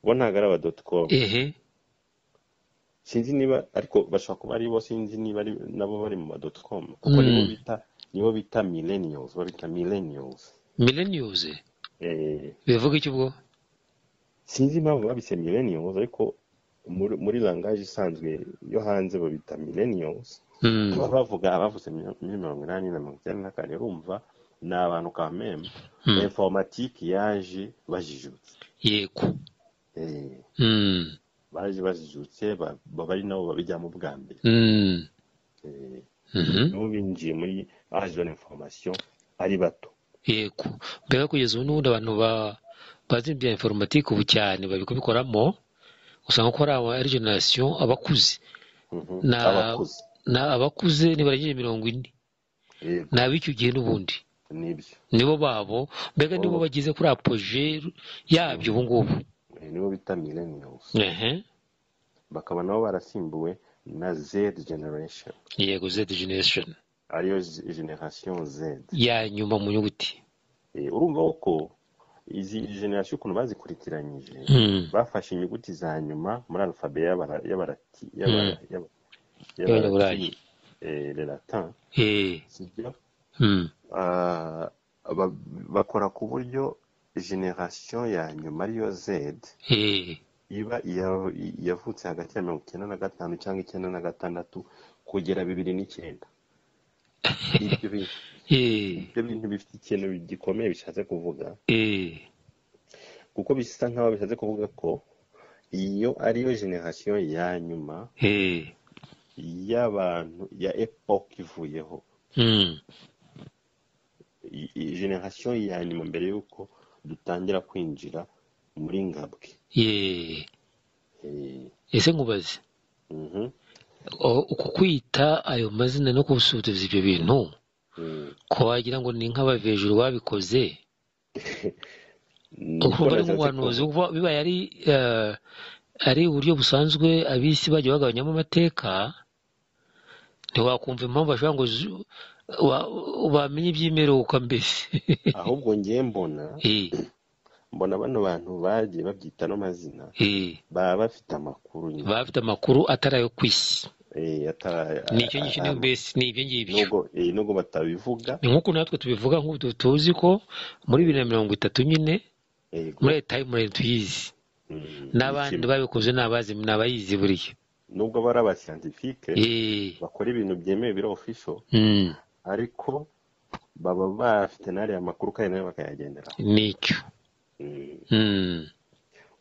Speaker 3: bo ntabwo ari abadotcom
Speaker 2: ehe
Speaker 3: sinzi niba ariko bashobora kuba ari bo sinzi niba ari nabo bari mu badotcom kuko nibo
Speaker 2: Mm.
Speaker 3: bita nibo bita millennials babita millennials
Speaker 2: millennials
Speaker 3: Eh,
Speaker 2: bivuga iki ubwo
Speaker 3: sinzi impamvu babise millennials ariko muri, muri langaje isanzwe yo hanze babita millennials
Speaker 2: Mm,
Speaker 3: baba bavuga abavuze mil- muri mirongo inani na mirongo icyenda na kane urumva ni abantu ka meme
Speaker 2: Mm.
Speaker 3: informatike yaje bajijutse
Speaker 2: yego
Speaker 3: Eh,
Speaker 2: Mm,
Speaker 3: baje bajijutse ba- baba ari nabo babijyamo bwa mbere
Speaker 2: mm,
Speaker 3: Eh,
Speaker 2: mhm.
Speaker 3: nabo binjiye muri age de l'information ari bato
Speaker 2: yego mbega kugeza ubu n'ubundi abantu ba- bazi ibya informatike ubu cyane bari kubikoramo usanga ko ari aba ari generasiyo abakuze
Speaker 3: Mhm.
Speaker 2: Na-
Speaker 3: abakuze
Speaker 2: ni abakuze ntibarengeje mirongo ine
Speaker 3: yego
Speaker 2: ni ab'icyo gihe n'ubundi
Speaker 3: nibyo
Speaker 2: nibo babo mbega nibo
Speaker 3: Bo-
Speaker 2: bagize kuri apoje yabyo ubu ngubu
Speaker 3: eh, nibo bita millennials
Speaker 2: Ehe.
Speaker 3: bakaba nabo barasimbuwe na z generation
Speaker 2: yego z generation
Speaker 3: ariyo Z- generation z
Speaker 2: ya nyuma mu nyuguti
Speaker 3: Eh, urumva ko izi generation ukuntu bazikurikiranyije
Speaker 2: Mm.
Speaker 3: bafashe inyuguti za nyuma muri alfabe y'abara- y'abarati- y'abara- y'aba-
Speaker 2: Y'abanyaburayi.
Speaker 3: y'abarati, eh, le latin
Speaker 2: Eh.
Speaker 3: sibyo
Speaker 2: Mm.
Speaker 3: Ah, ba- bakora ku buryo generation ya nyuma ariyo z
Speaker 2: Eh.
Speaker 3: iba iya- yavutse hagati ya mirongo icyenda na gatanu cyangwa icyenda na gatandatu kugera bibiri n'icyenda ibyo bi-
Speaker 2: Eh.
Speaker 3: ibyo bintu bifite ikintu gikomeye bishatse kuvuga
Speaker 2: Eh.
Speaker 3: kuko bisa nk'aho bishatse kuvuga ko iyo ariyo generasiyo ya nyuma
Speaker 2: Eh.
Speaker 3: y'abantu ya epoke ivuyeho
Speaker 2: Mm.
Speaker 3: I- i- generasiyo ya nyuma mbere y'uko dutangira kwinjira muri ngabwe
Speaker 2: Eh.
Speaker 3: Eh,
Speaker 2: ese nkubaze
Speaker 3: mhm,
Speaker 2: o- uku kwita ayo mazina no kubusubiza ibyo bintu
Speaker 3: mm.
Speaker 2: ko wagira ngo ni nk'abavejuru babikoze
Speaker 3: niko
Speaker 2: ukumva ari
Speaker 3: nashatse
Speaker 2: nk'ubuhanuzi
Speaker 3: kuvuga
Speaker 2: kuko bibaye ari eh, ari uburyo busanzwe abisi bagiye bagabanyamo amateka ntiwakumva impamvu bashobora ngo zu- wa- bamenye iby'imeruka mbese
Speaker 3: ahubwo ngiye mbona
Speaker 2: Eh,
Speaker 3: mbona bano bantu bagiye babyita no mazina
Speaker 2: eh,
Speaker 3: baba bafite amakuru nyine
Speaker 2: baba bafite amakuru atari ayo ku isi
Speaker 3: Eh, atari-
Speaker 2: ni icyo ngicyo niyo
Speaker 3: ama-
Speaker 2: mbese ni ibyo ngibyo
Speaker 3: nubwo eh, nubwo batabivuga
Speaker 2: ni nk'uko natwe tubivuga nk'ubu tu- tuzi ko muri bibiri na mirongo itatu nyine
Speaker 3: yego
Speaker 2: muri tayimulayini tuyizi
Speaker 3: mm,
Speaker 2: n'abandi
Speaker 3: ikime.
Speaker 2: babikoze ni abazi ni abayizi buriya
Speaker 3: nubwo bari abascientifique
Speaker 2: Eh,
Speaker 3: bakora ibintu byemewe biri official
Speaker 2: mm,
Speaker 3: ariko baba bafite n'ariya makuru kandi nayo bakayagenderaho
Speaker 2: nicyo
Speaker 3: Mm,
Speaker 2: Mm,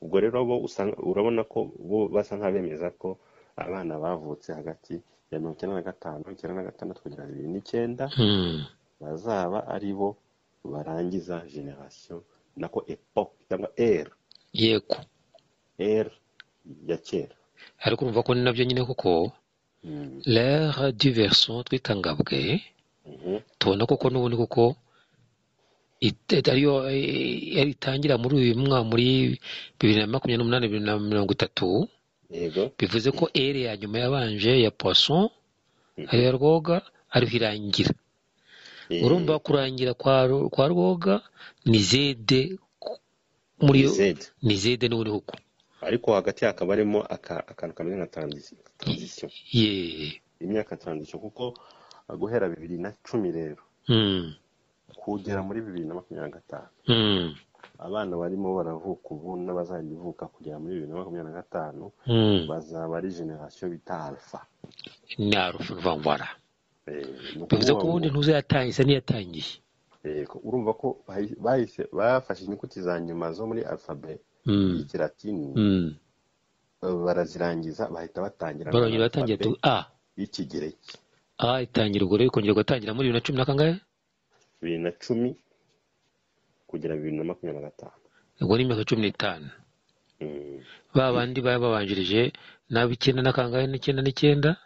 Speaker 3: ubwo rero bo usanga urabona ko bo basa nk'abemeza ko abana bavutse hagati ya mirongo icyenda na gatanu icyenda na gatandatu kugera bibiri n'icyenda
Speaker 2: mm,
Speaker 3: bazaba ari bo barangiza generasiyo nako epoke cyangwa eri
Speaker 2: yego
Speaker 3: eri ya kera
Speaker 2: ariko urumva ko ni nabyo nyine kuko
Speaker 3: Mm,
Speaker 2: lera diversion twita ngabwe
Speaker 3: mhm,
Speaker 2: tubona koko n'ubundi kuko ite- ariyo eh, yari itangira muri uyu mwaka muri bibiri na makumyabiri n'umunani bibiri na mirongo itatu
Speaker 3: yego
Speaker 2: bivuze ko ere ya nyuma yabanje ya poisson ariyo ya rwoga ariho irangira
Speaker 3: eh,
Speaker 2: urumva kurangira kwa Ru- kwa rwoga ni zede ku- muri
Speaker 3: ni
Speaker 2: yo
Speaker 3: zedi
Speaker 2: ni zede n'ubundi kuko
Speaker 3: ariko hagati hakaba harimo aka- akantu kameze nka transi- transition
Speaker 2: ye
Speaker 3: imyaka transition kuko uh, guhera bibiri na cumi rero
Speaker 2: mm,
Speaker 3: kugera muri bibiri na makumyabiri na gatanu
Speaker 2: mm,
Speaker 3: abana barimo baravuka ubu n'abazajya ivuka kugera muri bibiri na makumyabiri na gatanu
Speaker 2: mm.
Speaker 3: bazaba ari generasiyo bita alfa
Speaker 2: ni arufu mvangwara
Speaker 3: Eh, ni
Speaker 2: bivuze ko
Speaker 3: ukuvuga ngo
Speaker 2: ubundi ntuzayatangiye isa n'iyatangiye
Speaker 3: eh, ko- urumva ko bahi- bahise bafashe inyuguti za nyuma zo muri alfabe
Speaker 2: Mm,
Speaker 3: y'ikilatini
Speaker 2: mm.
Speaker 3: eh, barazirangiza bahita batangira
Speaker 2: barongera batangira
Speaker 3: alfabe
Speaker 2: tu a
Speaker 3: y'ikigereki
Speaker 2: a itangira ubwo rero ikongera ugatangira muri bibiri na cumi na kangahe
Speaker 3: bibiri na cumi kugera bibiri na makumyabiri na gatanu
Speaker 2: ubwo ni imyaka cumi n'itanu
Speaker 3: Mm,
Speaker 2: ba bandi baba babanjirije n'ab'icyenda na kangahe n'icyenda n'icyenda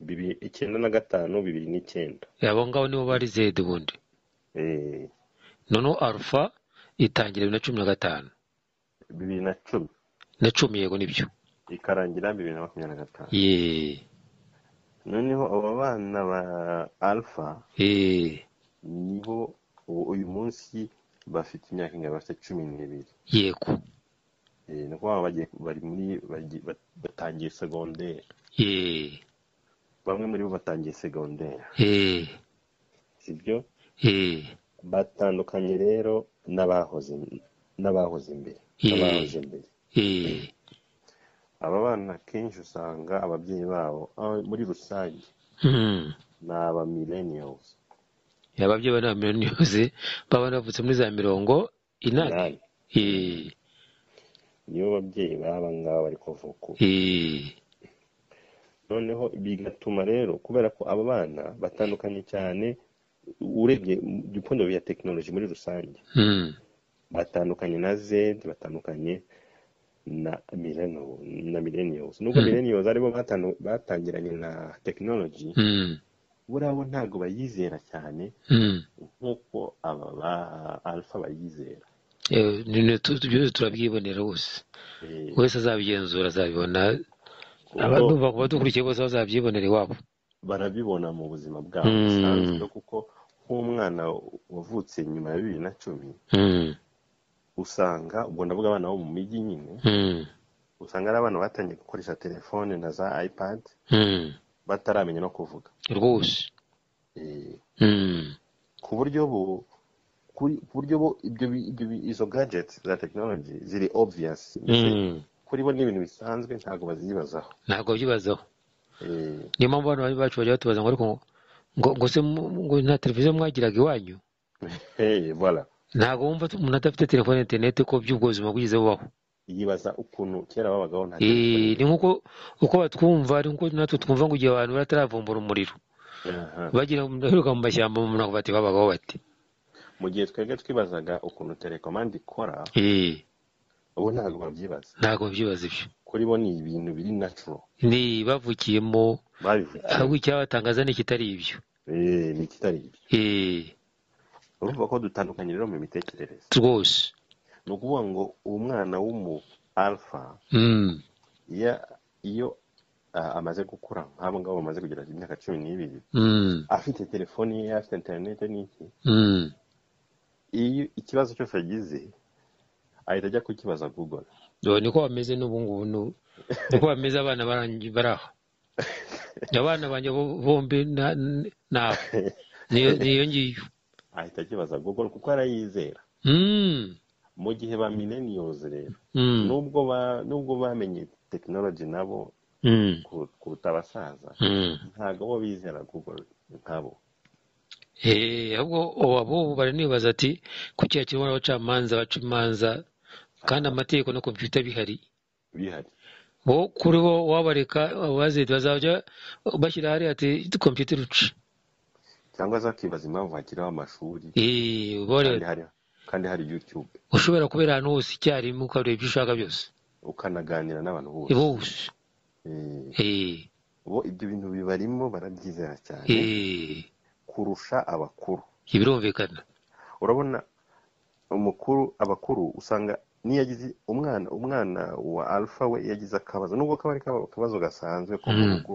Speaker 3: bibiri icyenda na gatanu bibiri n'icyenda
Speaker 2: abo ngabo nibo bari zede ubundi
Speaker 3: Eh,
Speaker 2: noneho arufa itangira bibiri na cumi na gatanu
Speaker 3: bibiri na cumi
Speaker 2: na cumi yego nibyo
Speaker 3: ikarangira bibiri na makumyabiri na gatanu
Speaker 2: ye
Speaker 3: noneho aba bana ba alfa
Speaker 2: ye
Speaker 3: nibo u- uyu munsi bafite imyaka ingana bafite cumi n'ibiri
Speaker 2: yego
Speaker 3: Eh, ni ukuvuga ngo bagiye bari muri bagi- ba- batangiye segonderi
Speaker 2: ye
Speaker 3: bamwe muri bo batangiye segonderi
Speaker 2: ye
Speaker 3: sibyo
Speaker 2: ye
Speaker 3: batandukanye rero n'abahoze n'abahoze imbere
Speaker 2: Ye.
Speaker 3: n'abahoze imbere
Speaker 2: ye
Speaker 3: aba bana akenshi usanga ababyeyi babo ah, muri rusange
Speaker 2: Hmm.
Speaker 3: ni aba millennials
Speaker 2: ababyeyi bana miliyoni baba bavutse muri za mirongo inani
Speaker 3: inani
Speaker 2: Eh,
Speaker 3: nibo babyeyi b'aba ngaba bari kuvuka ubu.
Speaker 2: eh,
Speaker 3: noneho bigatuma rero kubera ko aba bana batandukanye cyane urebye bipfundo bya tekinoloji muri rusange
Speaker 2: hmm,
Speaker 3: batandukanye na z batandukanye na millennial- na millennials nubwo
Speaker 2: Mm.
Speaker 3: millennials aribo batandu- batangiranye na tekinoloji
Speaker 2: hmm,
Speaker 3: buriya bo ntabwo bayizera cyane
Speaker 2: hmm.
Speaker 3: nk'uko aba ba alfa bayizera
Speaker 2: Eh, ni- ni- tu- tu- byose turabyibonera wose
Speaker 3: Eh,
Speaker 2: wese azabigenzura azabibona
Speaker 3: kuko
Speaker 2: abadumva ku badukurikiye bose bazabyibonera iwabo
Speaker 3: barabibona mu buzima bwabo busanzwe kuko nk'umwana wavutse nyuma ya bibiri na cumi
Speaker 2: Hmm,
Speaker 3: usanga ubwo ndavuga abana bo mu mijyi nyine
Speaker 2: hmm,
Speaker 3: usanga ari abana batangiye gukoresha telefone na za ipad
Speaker 2: hmm.
Speaker 3: bataramenya no kuvuga
Speaker 2: rwose
Speaker 3: Eh,
Speaker 2: Hmm,
Speaker 3: ku buryo bu kuri- ku buryo bu ibyo bi- ibyo bi- izo gadgets za technology ziri obvious mbese
Speaker 2: hmm.
Speaker 3: kuri bo ni ibintu bisanzwe ntabwo bazibazaho
Speaker 2: ntabwo byibazaho
Speaker 3: Eh,
Speaker 2: niyo mpamvu abana bacu bajya batubaza ngo ariko ngo ngo se mu- ngo nta televiziyo mwagiraga iwanyu
Speaker 3: hey, voilà
Speaker 2: ntabwo wumva umuntu adafite telefone interineti ko by'ubuzima bwigeze bubaho
Speaker 3: yibaza ukuntu kera babagaho nta telefone
Speaker 2: Eh, ni nk'uko uko batwumva ari nk'uko natwe twumva ngo igihe abantu barataravumbura umuriro
Speaker 3: Aha.
Speaker 2: bagira baheruka mu mashyamba mu ntabwo bati babagaho bati
Speaker 3: mu gihe twebwe twibazaga ukuntu telekomande ikora
Speaker 2: Eh,
Speaker 3: ubu ntabwo babyibaza
Speaker 2: ntabwo babyibaza ibyo
Speaker 3: kuri bo ni ibintu biri natural
Speaker 2: ni bavukiyemo ahubwo
Speaker 3: babivugiye
Speaker 2: icyabatangaza ni ikitari ibyo
Speaker 3: Eh, ni ikitari ibyo
Speaker 2: Eh,
Speaker 3: urumva ko dutandukanye rero mu mitekerereze
Speaker 2: rwose
Speaker 3: ni ukuvuga ngo umwana w'umu alpha
Speaker 2: Mm,
Speaker 3: iyo iyo ah, amaze gukura nk'abo ngabo bamaze kugira imyaka cumi n'ibiri
Speaker 2: mm,
Speaker 3: afite telefoni ye afite interineti n'iki
Speaker 2: mm.
Speaker 3: iyo ikibazo cyose agize ahita ajya kukibaza google
Speaker 2: Do, niko bameze n'ubu ngubu nu- niko bameze abana barangi- bari aho abana banjye bo- bombi na- n- ni abo niyo niyo ngiyo
Speaker 3: ahita akibaza google kuko arayizera
Speaker 2: Mm,
Speaker 3: mu gihe ba millennials rero
Speaker 2: mm,
Speaker 3: nubwo ba nubwo bamenye tekinoloji nabo
Speaker 2: mm,
Speaker 3: ku- kuruta abasaza
Speaker 2: mm.
Speaker 3: ntabwo bo bizera google nkabo
Speaker 2: Eh, ahubwo ubu abubu baranibaza ati kuki hakiriho abacamanza baca imanza kandi
Speaker 3: Aha,
Speaker 2: amategeko na kompiyuta bihari
Speaker 3: bihari
Speaker 2: bo kuri bo wabareka abazedi bazajya bashyira hariya ati kompiyuta iruca
Speaker 3: cyangwa zakibaza impamvu hashyiraho amashuri
Speaker 2: eee uba wareba
Speaker 3: kandi hari kandi hari yutube
Speaker 2: ushobora kubera ahantu hose icyarimwe ukareba ibyo ushaka byose
Speaker 3: ukanaganira n'abantu bose
Speaker 2: bose
Speaker 3: Eh,
Speaker 2: eee
Speaker 3: bo ibyo bintu bibarimo barabyizera cyane
Speaker 2: eee
Speaker 3: kurusha abakuru
Speaker 2: birumvikana
Speaker 3: urabona umukuru abakuru usanga niyo yagize umwana umwana wa alpha we yagize akabazo nubwo kaba ari kaba- akabazo gasanzwe ko mu
Speaker 2: Mm.
Speaker 3: rugo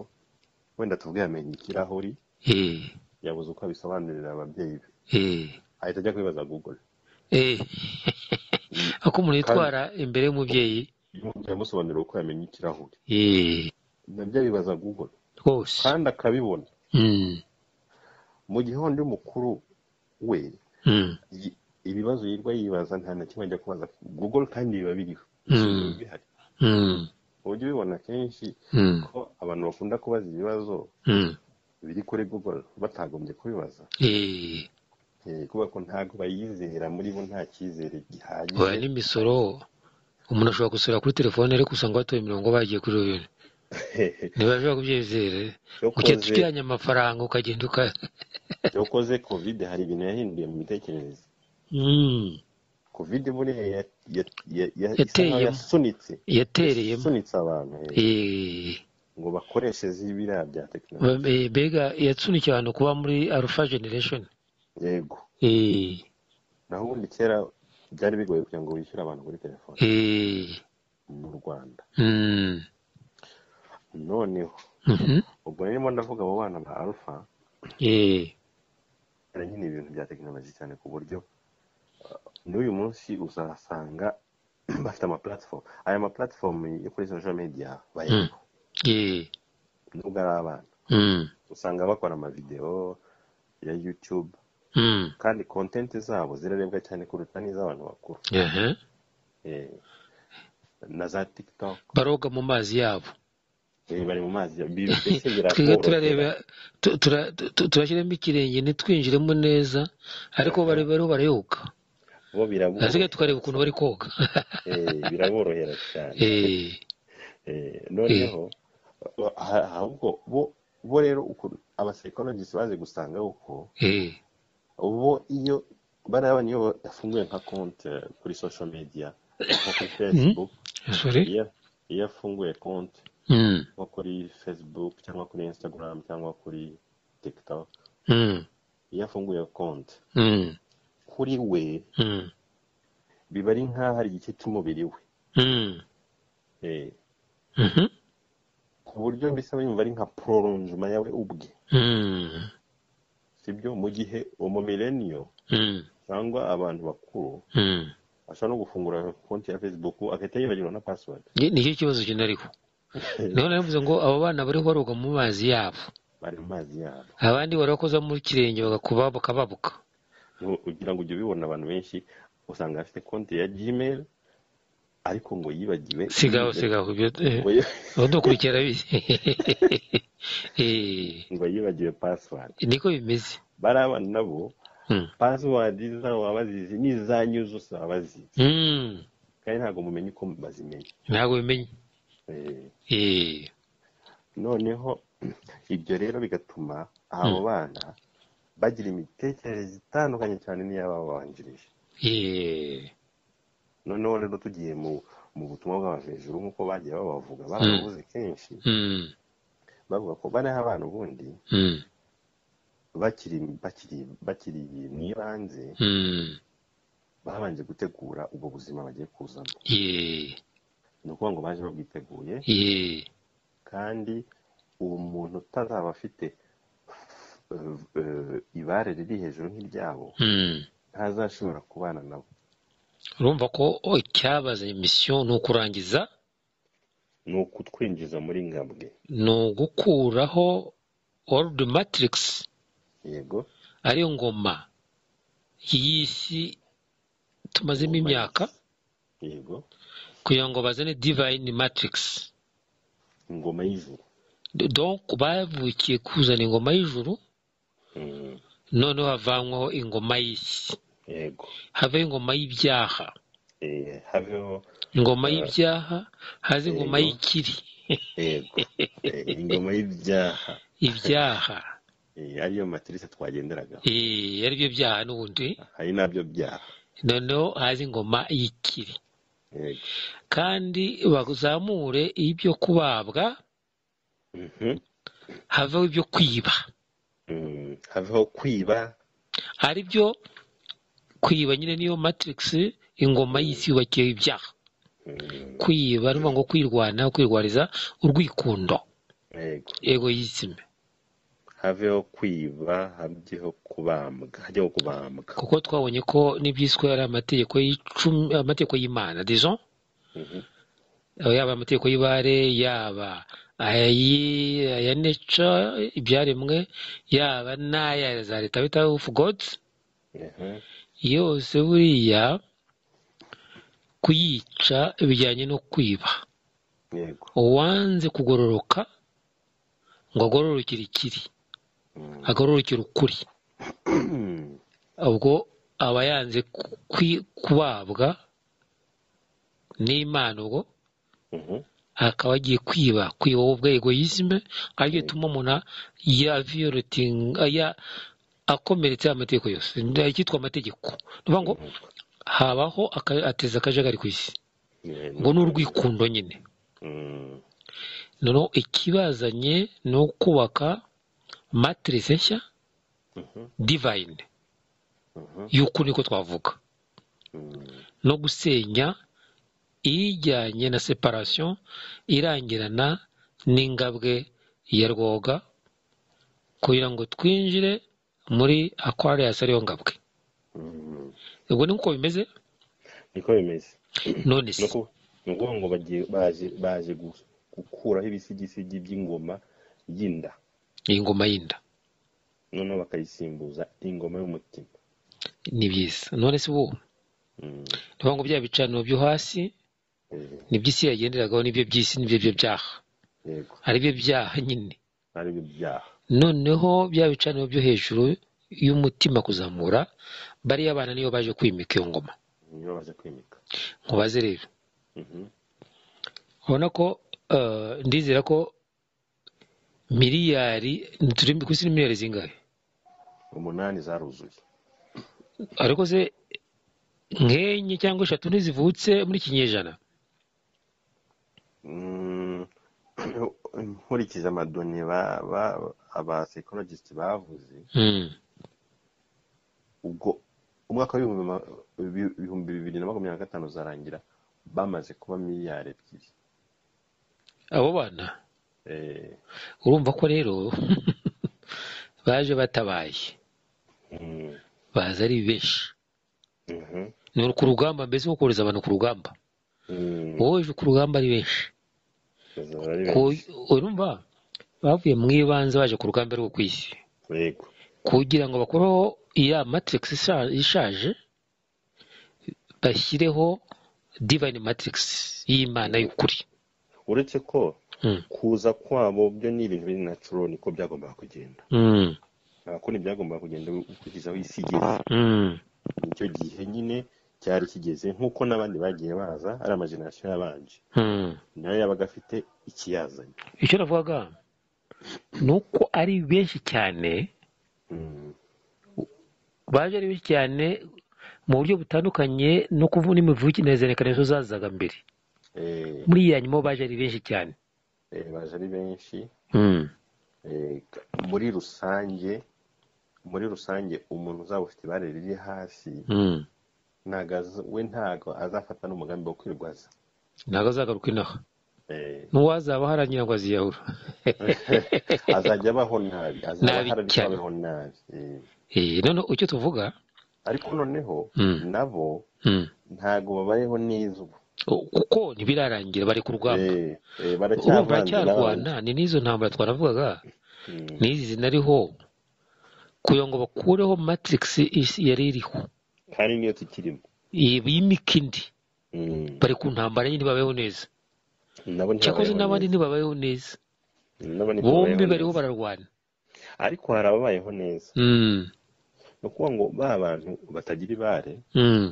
Speaker 3: wenda tuvuge yamenye ikirahuri
Speaker 2: eee
Speaker 3: yabuze uko abisobanurira ababyeyi be
Speaker 2: eee
Speaker 3: ahita ajya kubibaza google
Speaker 2: eee ako umuntu yitwara imbere y'umubyeyi
Speaker 3: yamusobanurira uko yamenye ikirahuri
Speaker 2: eee
Speaker 3: nabyo abibaza google
Speaker 2: rwose
Speaker 3: kandi akabibona
Speaker 2: Mm,
Speaker 3: mu gihe undi mukuru we
Speaker 2: mm,
Speaker 3: yi- ibibazo yirwa yibaza nta na kimwe ajya kubaza google kandi biba biriho
Speaker 2: Mm.
Speaker 3: ibisubizo bihari
Speaker 2: mm,
Speaker 3: ujya ubibona kenshi
Speaker 2: mm,
Speaker 3: ko abantu bakunda kubaza ibibazo
Speaker 2: mm,
Speaker 3: biri kuri google batagombye kubibaza
Speaker 2: eee
Speaker 3: Eh, kubera ko ntabwo bayizera muri bo nta cyizere
Speaker 2: oya
Speaker 3: gihagije
Speaker 2: n'imisoro umuntu ashobora gusura kuri telefone ariko usanga batoye imirongo bagiye kuri ibintu ntibashobora kubyizere uke
Speaker 3: Yakoze-
Speaker 2: tugeranye amafaranga ukagenda uka
Speaker 3: iyo ukoze covid hari ibintu yahinduye mu mitekerereze
Speaker 2: Mm,
Speaker 3: covid buriya ya- ya- ya- ya- isa
Speaker 2: Yateye-
Speaker 3: nkaho yasunitse
Speaker 2: yatereyemo
Speaker 3: yasunitse abantu eh,
Speaker 2: Eh,
Speaker 3: ngo bakoreshe biriya bya tekinoloji
Speaker 2: ba- eh, mbega yatsunikiye abantu kuba muri alpha generation
Speaker 3: yego
Speaker 2: Eh,
Speaker 3: naho ubundi kera byari bigoye kugira ngo wishyure abantu kuri telefone
Speaker 2: eh,
Speaker 3: mu rwanda
Speaker 2: mm,
Speaker 3: noneho
Speaker 2: mhm,
Speaker 3: ubwo narimo ndavuga abo bana ba alpha
Speaker 2: eh,
Speaker 3: na nyine ibintu bya tekinoloji cyane ku buryo uh, n'uyu munsi uzasanga bafite ama platform aya ma platform yo kuri social media bayariho
Speaker 2: eh,
Speaker 3: nubwo ari abana
Speaker 2: mm,
Speaker 3: usanga bakora amavideo ya youtube
Speaker 2: mm,
Speaker 3: kandi content zabo zirarebwa cyane kuruta n'iz'abantu bakuru
Speaker 2: aha.
Speaker 3: Eh, na za tiktok
Speaker 2: baroga mu mazi yabo
Speaker 3: eh, bari mu mazi ya- bi- mbese
Speaker 2: twiga
Speaker 3: birakorohera
Speaker 2: turareba tu- tura- tu- turashyiramo ikirenge ntitwinjiremo neza ariko
Speaker 3: Aha.
Speaker 2: bari bariho barayoga
Speaker 3: bo
Speaker 2: hasigaye tukareba
Speaker 3: biraborohera
Speaker 2: ukuntu bari koga
Speaker 3: Eh, biraborohera cyane
Speaker 2: Eh,
Speaker 3: Eh, noneho aha- ahubwo bo bo rero ukuntu abasekologisi bazi gusanga uko
Speaker 2: eh,
Speaker 3: bo iyo bariya bana iyo yafunguye nka konti kuri social media nko kuri facebook
Speaker 2: sorry
Speaker 3: iyo iyo afunguye konti
Speaker 2: Mm,
Speaker 3: nko kuri facebook cyangwa kuri instagram cyangwa kuri tiktok
Speaker 2: mm,
Speaker 3: iyo afunguye konti
Speaker 2: mm,
Speaker 3: kuri we
Speaker 2: mm,
Speaker 3: biba ari nk'aho ari igice cy'umubiri we
Speaker 2: mm,
Speaker 3: Eh,
Speaker 2: mhm,
Speaker 3: ku buryo mbese aba yumva ari nka pororunjuma yawe ubwe
Speaker 2: mm,
Speaker 3: sibyo mu gihe umumileniyo
Speaker 2: mm,
Speaker 3: cyangwa abantu bakuru
Speaker 2: mm.
Speaker 3: ashobora no gufungura konti ya facebook agahita yibagirwa na password
Speaker 2: Ni- nicyo kibazo kintu ariko niho naravuze ngo abo bana bariho baroga mu mazi yabo
Speaker 3: bari mu mazi yabo
Speaker 2: abandi barakoza mu kirenge bagakuba bakababuka
Speaker 3: Nu- kugira ngo ujye ubibona abantu benshi usanga afite konti ya gmail ariko ngo yibagiwe
Speaker 2: sigaho sigaho ibyo eh,
Speaker 3: ngo yi-
Speaker 2: badukurikira bize Eh,
Speaker 3: ngo yibagiwe password
Speaker 2: niko bimeze
Speaker 3: bari abana nabo
Speaker 2: Mm.
Speaker 3: password zabo baba bazizi n'izanyu zose baba bazizi
Speaker 2: Mm,
Speaker 3: kandi ntabwo mumenye uko bazimenya
Speaker 2: ntabwo bimenye
Speaker 3: Eh,
Speaker 2: Eh,
Speaker 3: noneho ibyo rero bigatuma abo bana bagira imitekerereze itandukanye cyane n'iy'ababanjirije
Speaker 2: eh,
Speaker 3: noneho rero tugiye mu mu butumwa bw'abantu hejuru nk'uko bagiye babavuga barabuze kenshi
Speaker 2: mm,
Speaker 3: bavuga ko bariho abantu ubundi
Speaker 2: mm,
Speaker 3: bakiri bakiri bakiri mu ibanze
Speaker 2: mm,
Speaker 3: babanje gutegura ubwo buzima bagiye kuzamo
Speaker 2: eh,
Speaker 3: ni ukuvuga ngo baje babwiteguye
Speaker 2: eh,
Speaker 3: kandi uwo muntu utazaba afite eh, eh, ibare riri hejuru nk'iryabo
Speaker 2: mm.
Speaker 3: ntazashobora kubana nabo
Speaker 2: urumva ko oh, icyabaza misiyo ni ukurangiza
Speaker 3: ni ukutwinjiza muri ngabwe
Speaker 2: ni ugukuraho old matrix
Speaker 3: yego
Speaker 2: ariyo ngoma y'isi tumazemo
Speaker 3: Ngoma
Speaker 2: imyaka
Speaker 3: yego
Speaker 2: kugira ngo bazane divine matrix
Speaker 3: ingoma y'ijuru
Speaker 2: donc bavukiye kuzana ingoma y'ijuru
Speaker 3: Mm,
Speaker 2: noneho havanwaho ingoma y'isi
Speaker 3: yego
Speaker 2: haveho ingoma y'ibyaha
Speaker 3: Eh, habeho
Speaker 2: ingoma
Speaker 3: Ah.
Speaker 2: y'ibyaha haze ingoma
Speaker 3: Yego.
Speaker 2: y'ikibi
Speaker 3: yego Eh, ingoma y'ibyaha
Speaker 2: ibyaha
Speaker 3: ariyo matirise twagenderaga
Speaker 2: Eh, ari byo byaha n'ubundi
Speaker 3: hari n'abyo byaha
Speaker 2: noneho haza ingoma y'ikiri
Speaker 3: yego
Speaker 2: kandi bazamure ibyo kubabwa
Speaker 3: Mhm.
Speaker 2: havaho ibyo kwiba
Speaker 3: Mm, haveho kwiba
Speaker 2: ari byo kwiba nyine niyo matrix ingoma y'isi yubakiyeho ibyaha
Speaker 3: Mm,
Speaker 2: kwiba ni ukuvuga ngo kwirwana kwirwariza urwikundo
Speaker 3: yego
Speaker 2: ego y'izime
Speaker 3: haveho kwiba haveho kubambwa hajyaho kubambwa
Speaker 2: kuko twabonye ko n'ibyiswe ari amategeko y'icumi amategeko y'imana dijon
Speaker 3: Mhm.
Speaker 2: Aho yaba amategeko y'ibare yaba ayayi- aya neca ibyaremwe yaba n'aya za leta bita of god
Speaker 3: Mhm.
Speaker 2: yose buriya kuyica bijyanye no kwiba
Speaker 3: yego
Speaker 2: uwanze kugororoka ngo agororokere ikiri
Speaker 3: Mm.
Speaker 2: agororokere ukuri ubwo aba yanze ku- kwi- kubabwa n'imana ubwo
Speaker 3: Mhm.
Speaker 2: akaba agiye kwiba kwiba ubwo egoyisme aribyo bituma umuntu ya viyoletinga ya akomeretse amategeko yose Ni icyitwa amategeko ni ukuvuga ngo habaho aka- ateza akajagari ku isi
Speaker 3: Yego.
Speaker 2: ngo ni urwikundo nyine
Speaker 3: Mm.
Speaker 2: noneho ikibazanye ni ukubaka matirise nshya
Speaker 3: Mhm.
Speaker 2: divayine
Speaker 3: Mhm.
Speaker 2: y'uku niko twavuga
Speaker 3: Mm.
Speaker 2: no gusenya ijyanye na separasiyo irangirana n'ingabwe ya rwoga kugira ngo twinjire muri akwariasi ariyo ngabwe
Speaker 3: Mm.
Speaker 2: ubwo ni uko bimeze
Speaker 3: niko bimeze
Speaker 2: none
Speaker 3: ni
Speaker 2: se
Speaker 3: uku- ni ukuvuga ngo bagiye baje baje gu- gukuraho ibisigisigi by'ingoma y'inda
Speaker 2: iyi ngoma y'inda
Speaker 3: noneho bakayisimbuza ingoma y'umutima
Speaker 2: ni byiza none se ubu
Speaker 3: Mm.
Speaker 2: niyo ngo bya bicaniro byo hasi
Speaker 3: Eh,
Speaker 2: nibyo isi yagenderagaho nibyo by'isi nibyo byo byaha
Speaker 3: yego
Speaker 2: aribyo byaha nyine
Speaker 3: ari byo byaha
Speaker 2: noneho bya bicaniro byo hejuru y'umutima kuzamura bariya bana niyo baje kwimika iyo ngoma
Speaker 3: niyo baje kwimika
Speaker 2: nkubaze rero
Speaker 3: Mhm.
Speaker 2: ubona ko eh, ndizera ko miliyari turi ku isi ni miliyari zingahe
Speaker 3: umunani zaruzuye
Speaker 2: ariko se nk'enye cyangwa eshatu ntizivutse muri iki kinyejana
Speaker 3: Mm, nkurikije amadoni ba- ba- abasekologisiti bavuze
Speaker 2: Mm.
Speaker 3: ubwo umwaka w'ibihumbi ma- bi- bihumbi bibiri na makumyabiri na gatanu uzarangira bamaze kuba miliyari ebyiri
Speaker 2: abo bana
Speaker 3: Eh,
Speaker 2: urumva ko rero baje batabaye
Speaker 3: mm,
Speaker 2: baza ari benshi
Speaker 3: mhm,
Speaker 2: ni ku rugamba mbese nko kohereza abantu ku rugamba
Speaker 3: mm,
Speaker 2: wowe ejo ku rugamba ari benshi
Speaker 3: bazaba ari benshi.
Speaker 2: Ku- urumva bavuye mu ibanze baje ku rugamba ariko ku isi
Speaker 3: yego
Speaker 2: kugira ngo bakureho ya matrix isha- ishaje bashyireho divine matrix y'imana y'ukuri
Speaker 3: uretse ko
Speaker 2: Mm.
Speaker 3: kuza kwabo byo ni ibintu biri nacuro niko byagombaga kugenda
Speaker 2: Mm.
Speaker 3: nta kundi byagombaga kugenda kugeza aho isi igeze
Speaker 2: Mm.
Speaker 3: nicyo gihe nyine cyari kigeze nk'uko n'abandi bagiye baza ari amajenerasiyo yabanje
Speaker 2: Mm.
Speaker 3: nayo yabaga afite ikiyazanye
Speaker 2: icyo navugaga ni uko ari benshi cyane
Speaker 3: Mm,
Speaker 2: baje ari benshi cyane mu buryo butandukanye no kuvuga n'imivukire zerekana zazaga mbere
Speaker 3: eh,
Speaker 2: muri iya nyuma baje ari benshi cyane
Speaker 3: eh, baje ari benshi
Speaker 2: Mm.
Speaker 3: Eh, muri rusange muri rusange umuntu uzaba ufite ibare riri hasi
Speaker 2: Mm.
Speaker 3: ntago aza- we ntago azafata n'umugambi wo kwirwaza
Speaker 2: ntabwo azagaruka inaha
Speaker 3: Eh,
Speaker 2: n'uwazaba aharangira ngo aziyahura
Speaker 3: azajya abaho nabi azaba
Speaker 2: Nabi
Speaker 3: aharanira
Speaker 2: cyane.
Speaker 3: abaho nabi Eh,
Speaker 2: Eh, noneho icyo tuvuga
Speaker 3: ariko noneho
Speaker 2: Mm.
Speaker 3: nabo
Speaker 2: mm,
Speaker 3: ntago babayeho neza ubu
Speaker 2: o- kuko ntibirarangira bari ku rugamba
Speaker 3: Eh, eh,
Speaker 2: urumva
Speaker 3: baracyavanze n'abandi
Speaker 2: baracyarwana ni n'izo ntambara twaravugaga
Speaker 3: Mm,
Speaker 2: n'izi zinariho kugira ngo bakureho matrix isi yari iriho
Speaker 3: kandi niyo tukirimo
Speaker 2: iyi- yimika indi
Speaker 3: Mm,
Speaker 2: bari ku ntambara nyine babayeho neza
Speaker 3: nabo
Speaker 2: cyakoze
Speaker 3: ntibabayeho
Speaker 2: n'abandi
Speaker 3: neza
Speaker 2: ntibabayeho neza
Speaker 3: nabo
Speaker 2: bombi
Speaker 3: ntibabayeho
Speaker 2: bariho
Speaker 3: neza
Speaker 2: bararwana
Speaker 3: ariko hari ababayeho neza
Speaker 2: Mm,
Speaker 3: ni ukuvuga ngo ba bantu batagira ibare
Speaker 2: mm,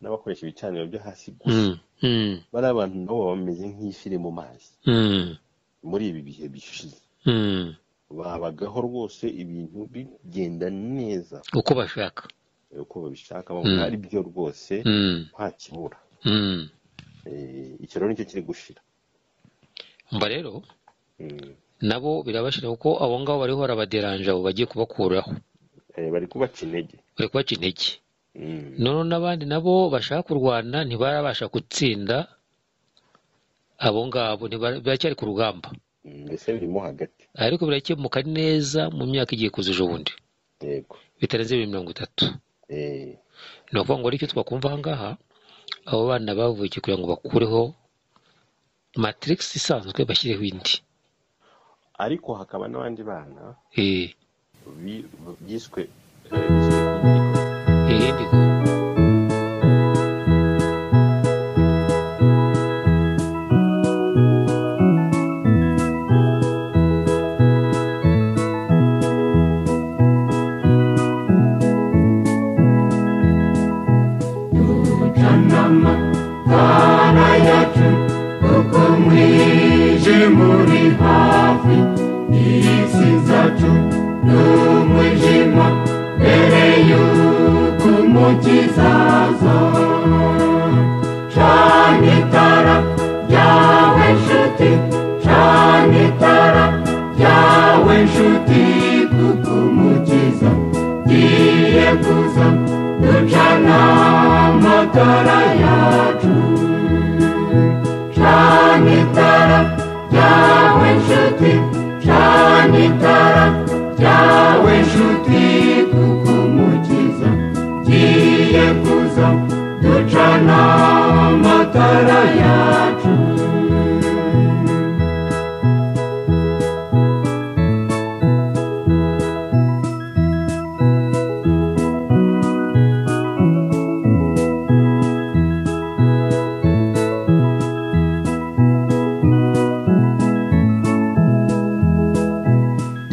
Speaker 3: n'abakoresha ibicaniro byo hasi gusa
Speaker 2: mm, mm,
Speaker 3: bari abantu nabo baba bameze nk'ifi iri mu mazi
Speaker 2: mm,
Speaker 3: muri ibi bihe bishize
Speaker 2: mm,
Speaker 3: babagaho rwose ibintu bigenda neza
Speaker 2: uko bashaka
Speaker 3: uko babishaka babona ari byo rwose
Speaker 2: Mm,
Speaker 3: nta kibura
Speaker 2: mm.
Speaker 3: Eh, icyo rero nicyo kiri gushira
Speaker 2: umva rero
Speaker 3: Mm.
Speaker 2: nabo birabashira kuko abo ngabo bariho barabaderanje abo bagiye kubakuraho
Speaker 3: Eh, bari kubaca intege
Speaker 2: bari kubaca intege
Speaker 3: Mm.
Speaker 2: noneho n'abandi nabo bashaka kurwana ntibarabasha gutsinda abo ngabo ntibara- biracyari ku rugamba
Speaker 3: Mm, mbese birimo hagati
Speaker 2: ariko birakemuka neza mu myaka igiye kuza ejo bundi
Speaker 3: yego
Speaker 2: bitarenze bibiri na mirongo itatu
Speaker 3: Eh,
Speaker 2: ni ukuvuga ngo aricyo twakumva aha ngaha abo bana bavukiye kugira ngo bakureho matrix isanzwe bashyireho indi
Speaker 3: ariko hakaba n'abandi bana
Speaker 2: Eh,
Speaker 3: bi- byiswe eh, byiswe inyigo.
Speaker 2: iyindi
Speaker 1: Canama bara yacu kuko umwijima uri hafi isi zacu ni umwijima mbere y'uko umukiza aza cana itara ryawe nshuti cana itara ryawe nshuti kuko umukiza ugiye kuza ducana amatara yacu cana itara ryawe nshuti cana itara ryawe nshuti kuko umukiza ugiye kuza ducana amatara yacu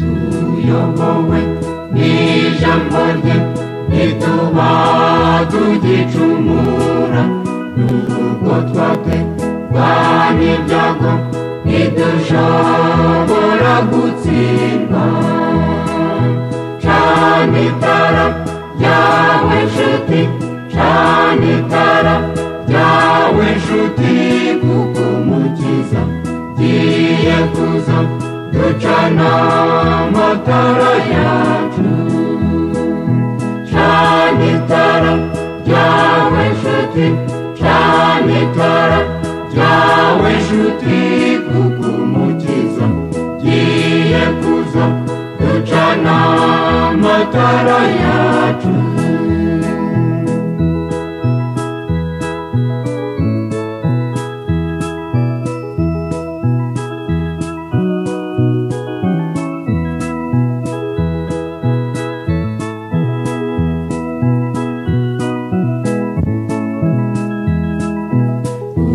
Speaker 1: tuyobowe n'ijambo rye ntituba tugicumura n'ubwo twaterwa n'ibyago ntidushobora gutsindwa cana itara ryawe nshuti cana itara ryawe nshuti kuko umukiza ugiye kuza ducana amatara yacu cana itara ryawe nshuti cana itara ryawe nshuti kuko umukiza ugiye kuza ducana amatara yacu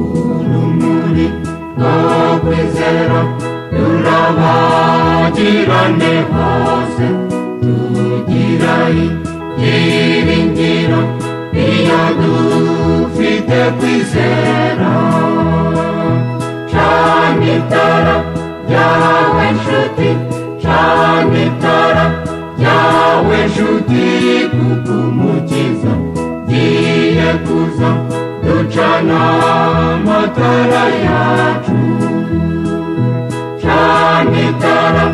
Speaker 1: urumuri rwo kwizera rurabagirane hose tugira ibyiringiro iyo dufite kwizera cana itara ryawe nshuti cana itara ryawe nshuti kuko umukiza ugiye kuza ducana amatara yacu cana itara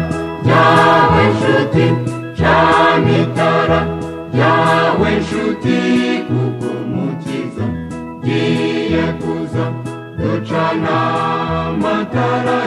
Speaker 1: ryawe nshuti cana itara ryawe nshuti kuko umukiza ugiye kuza ducana amatara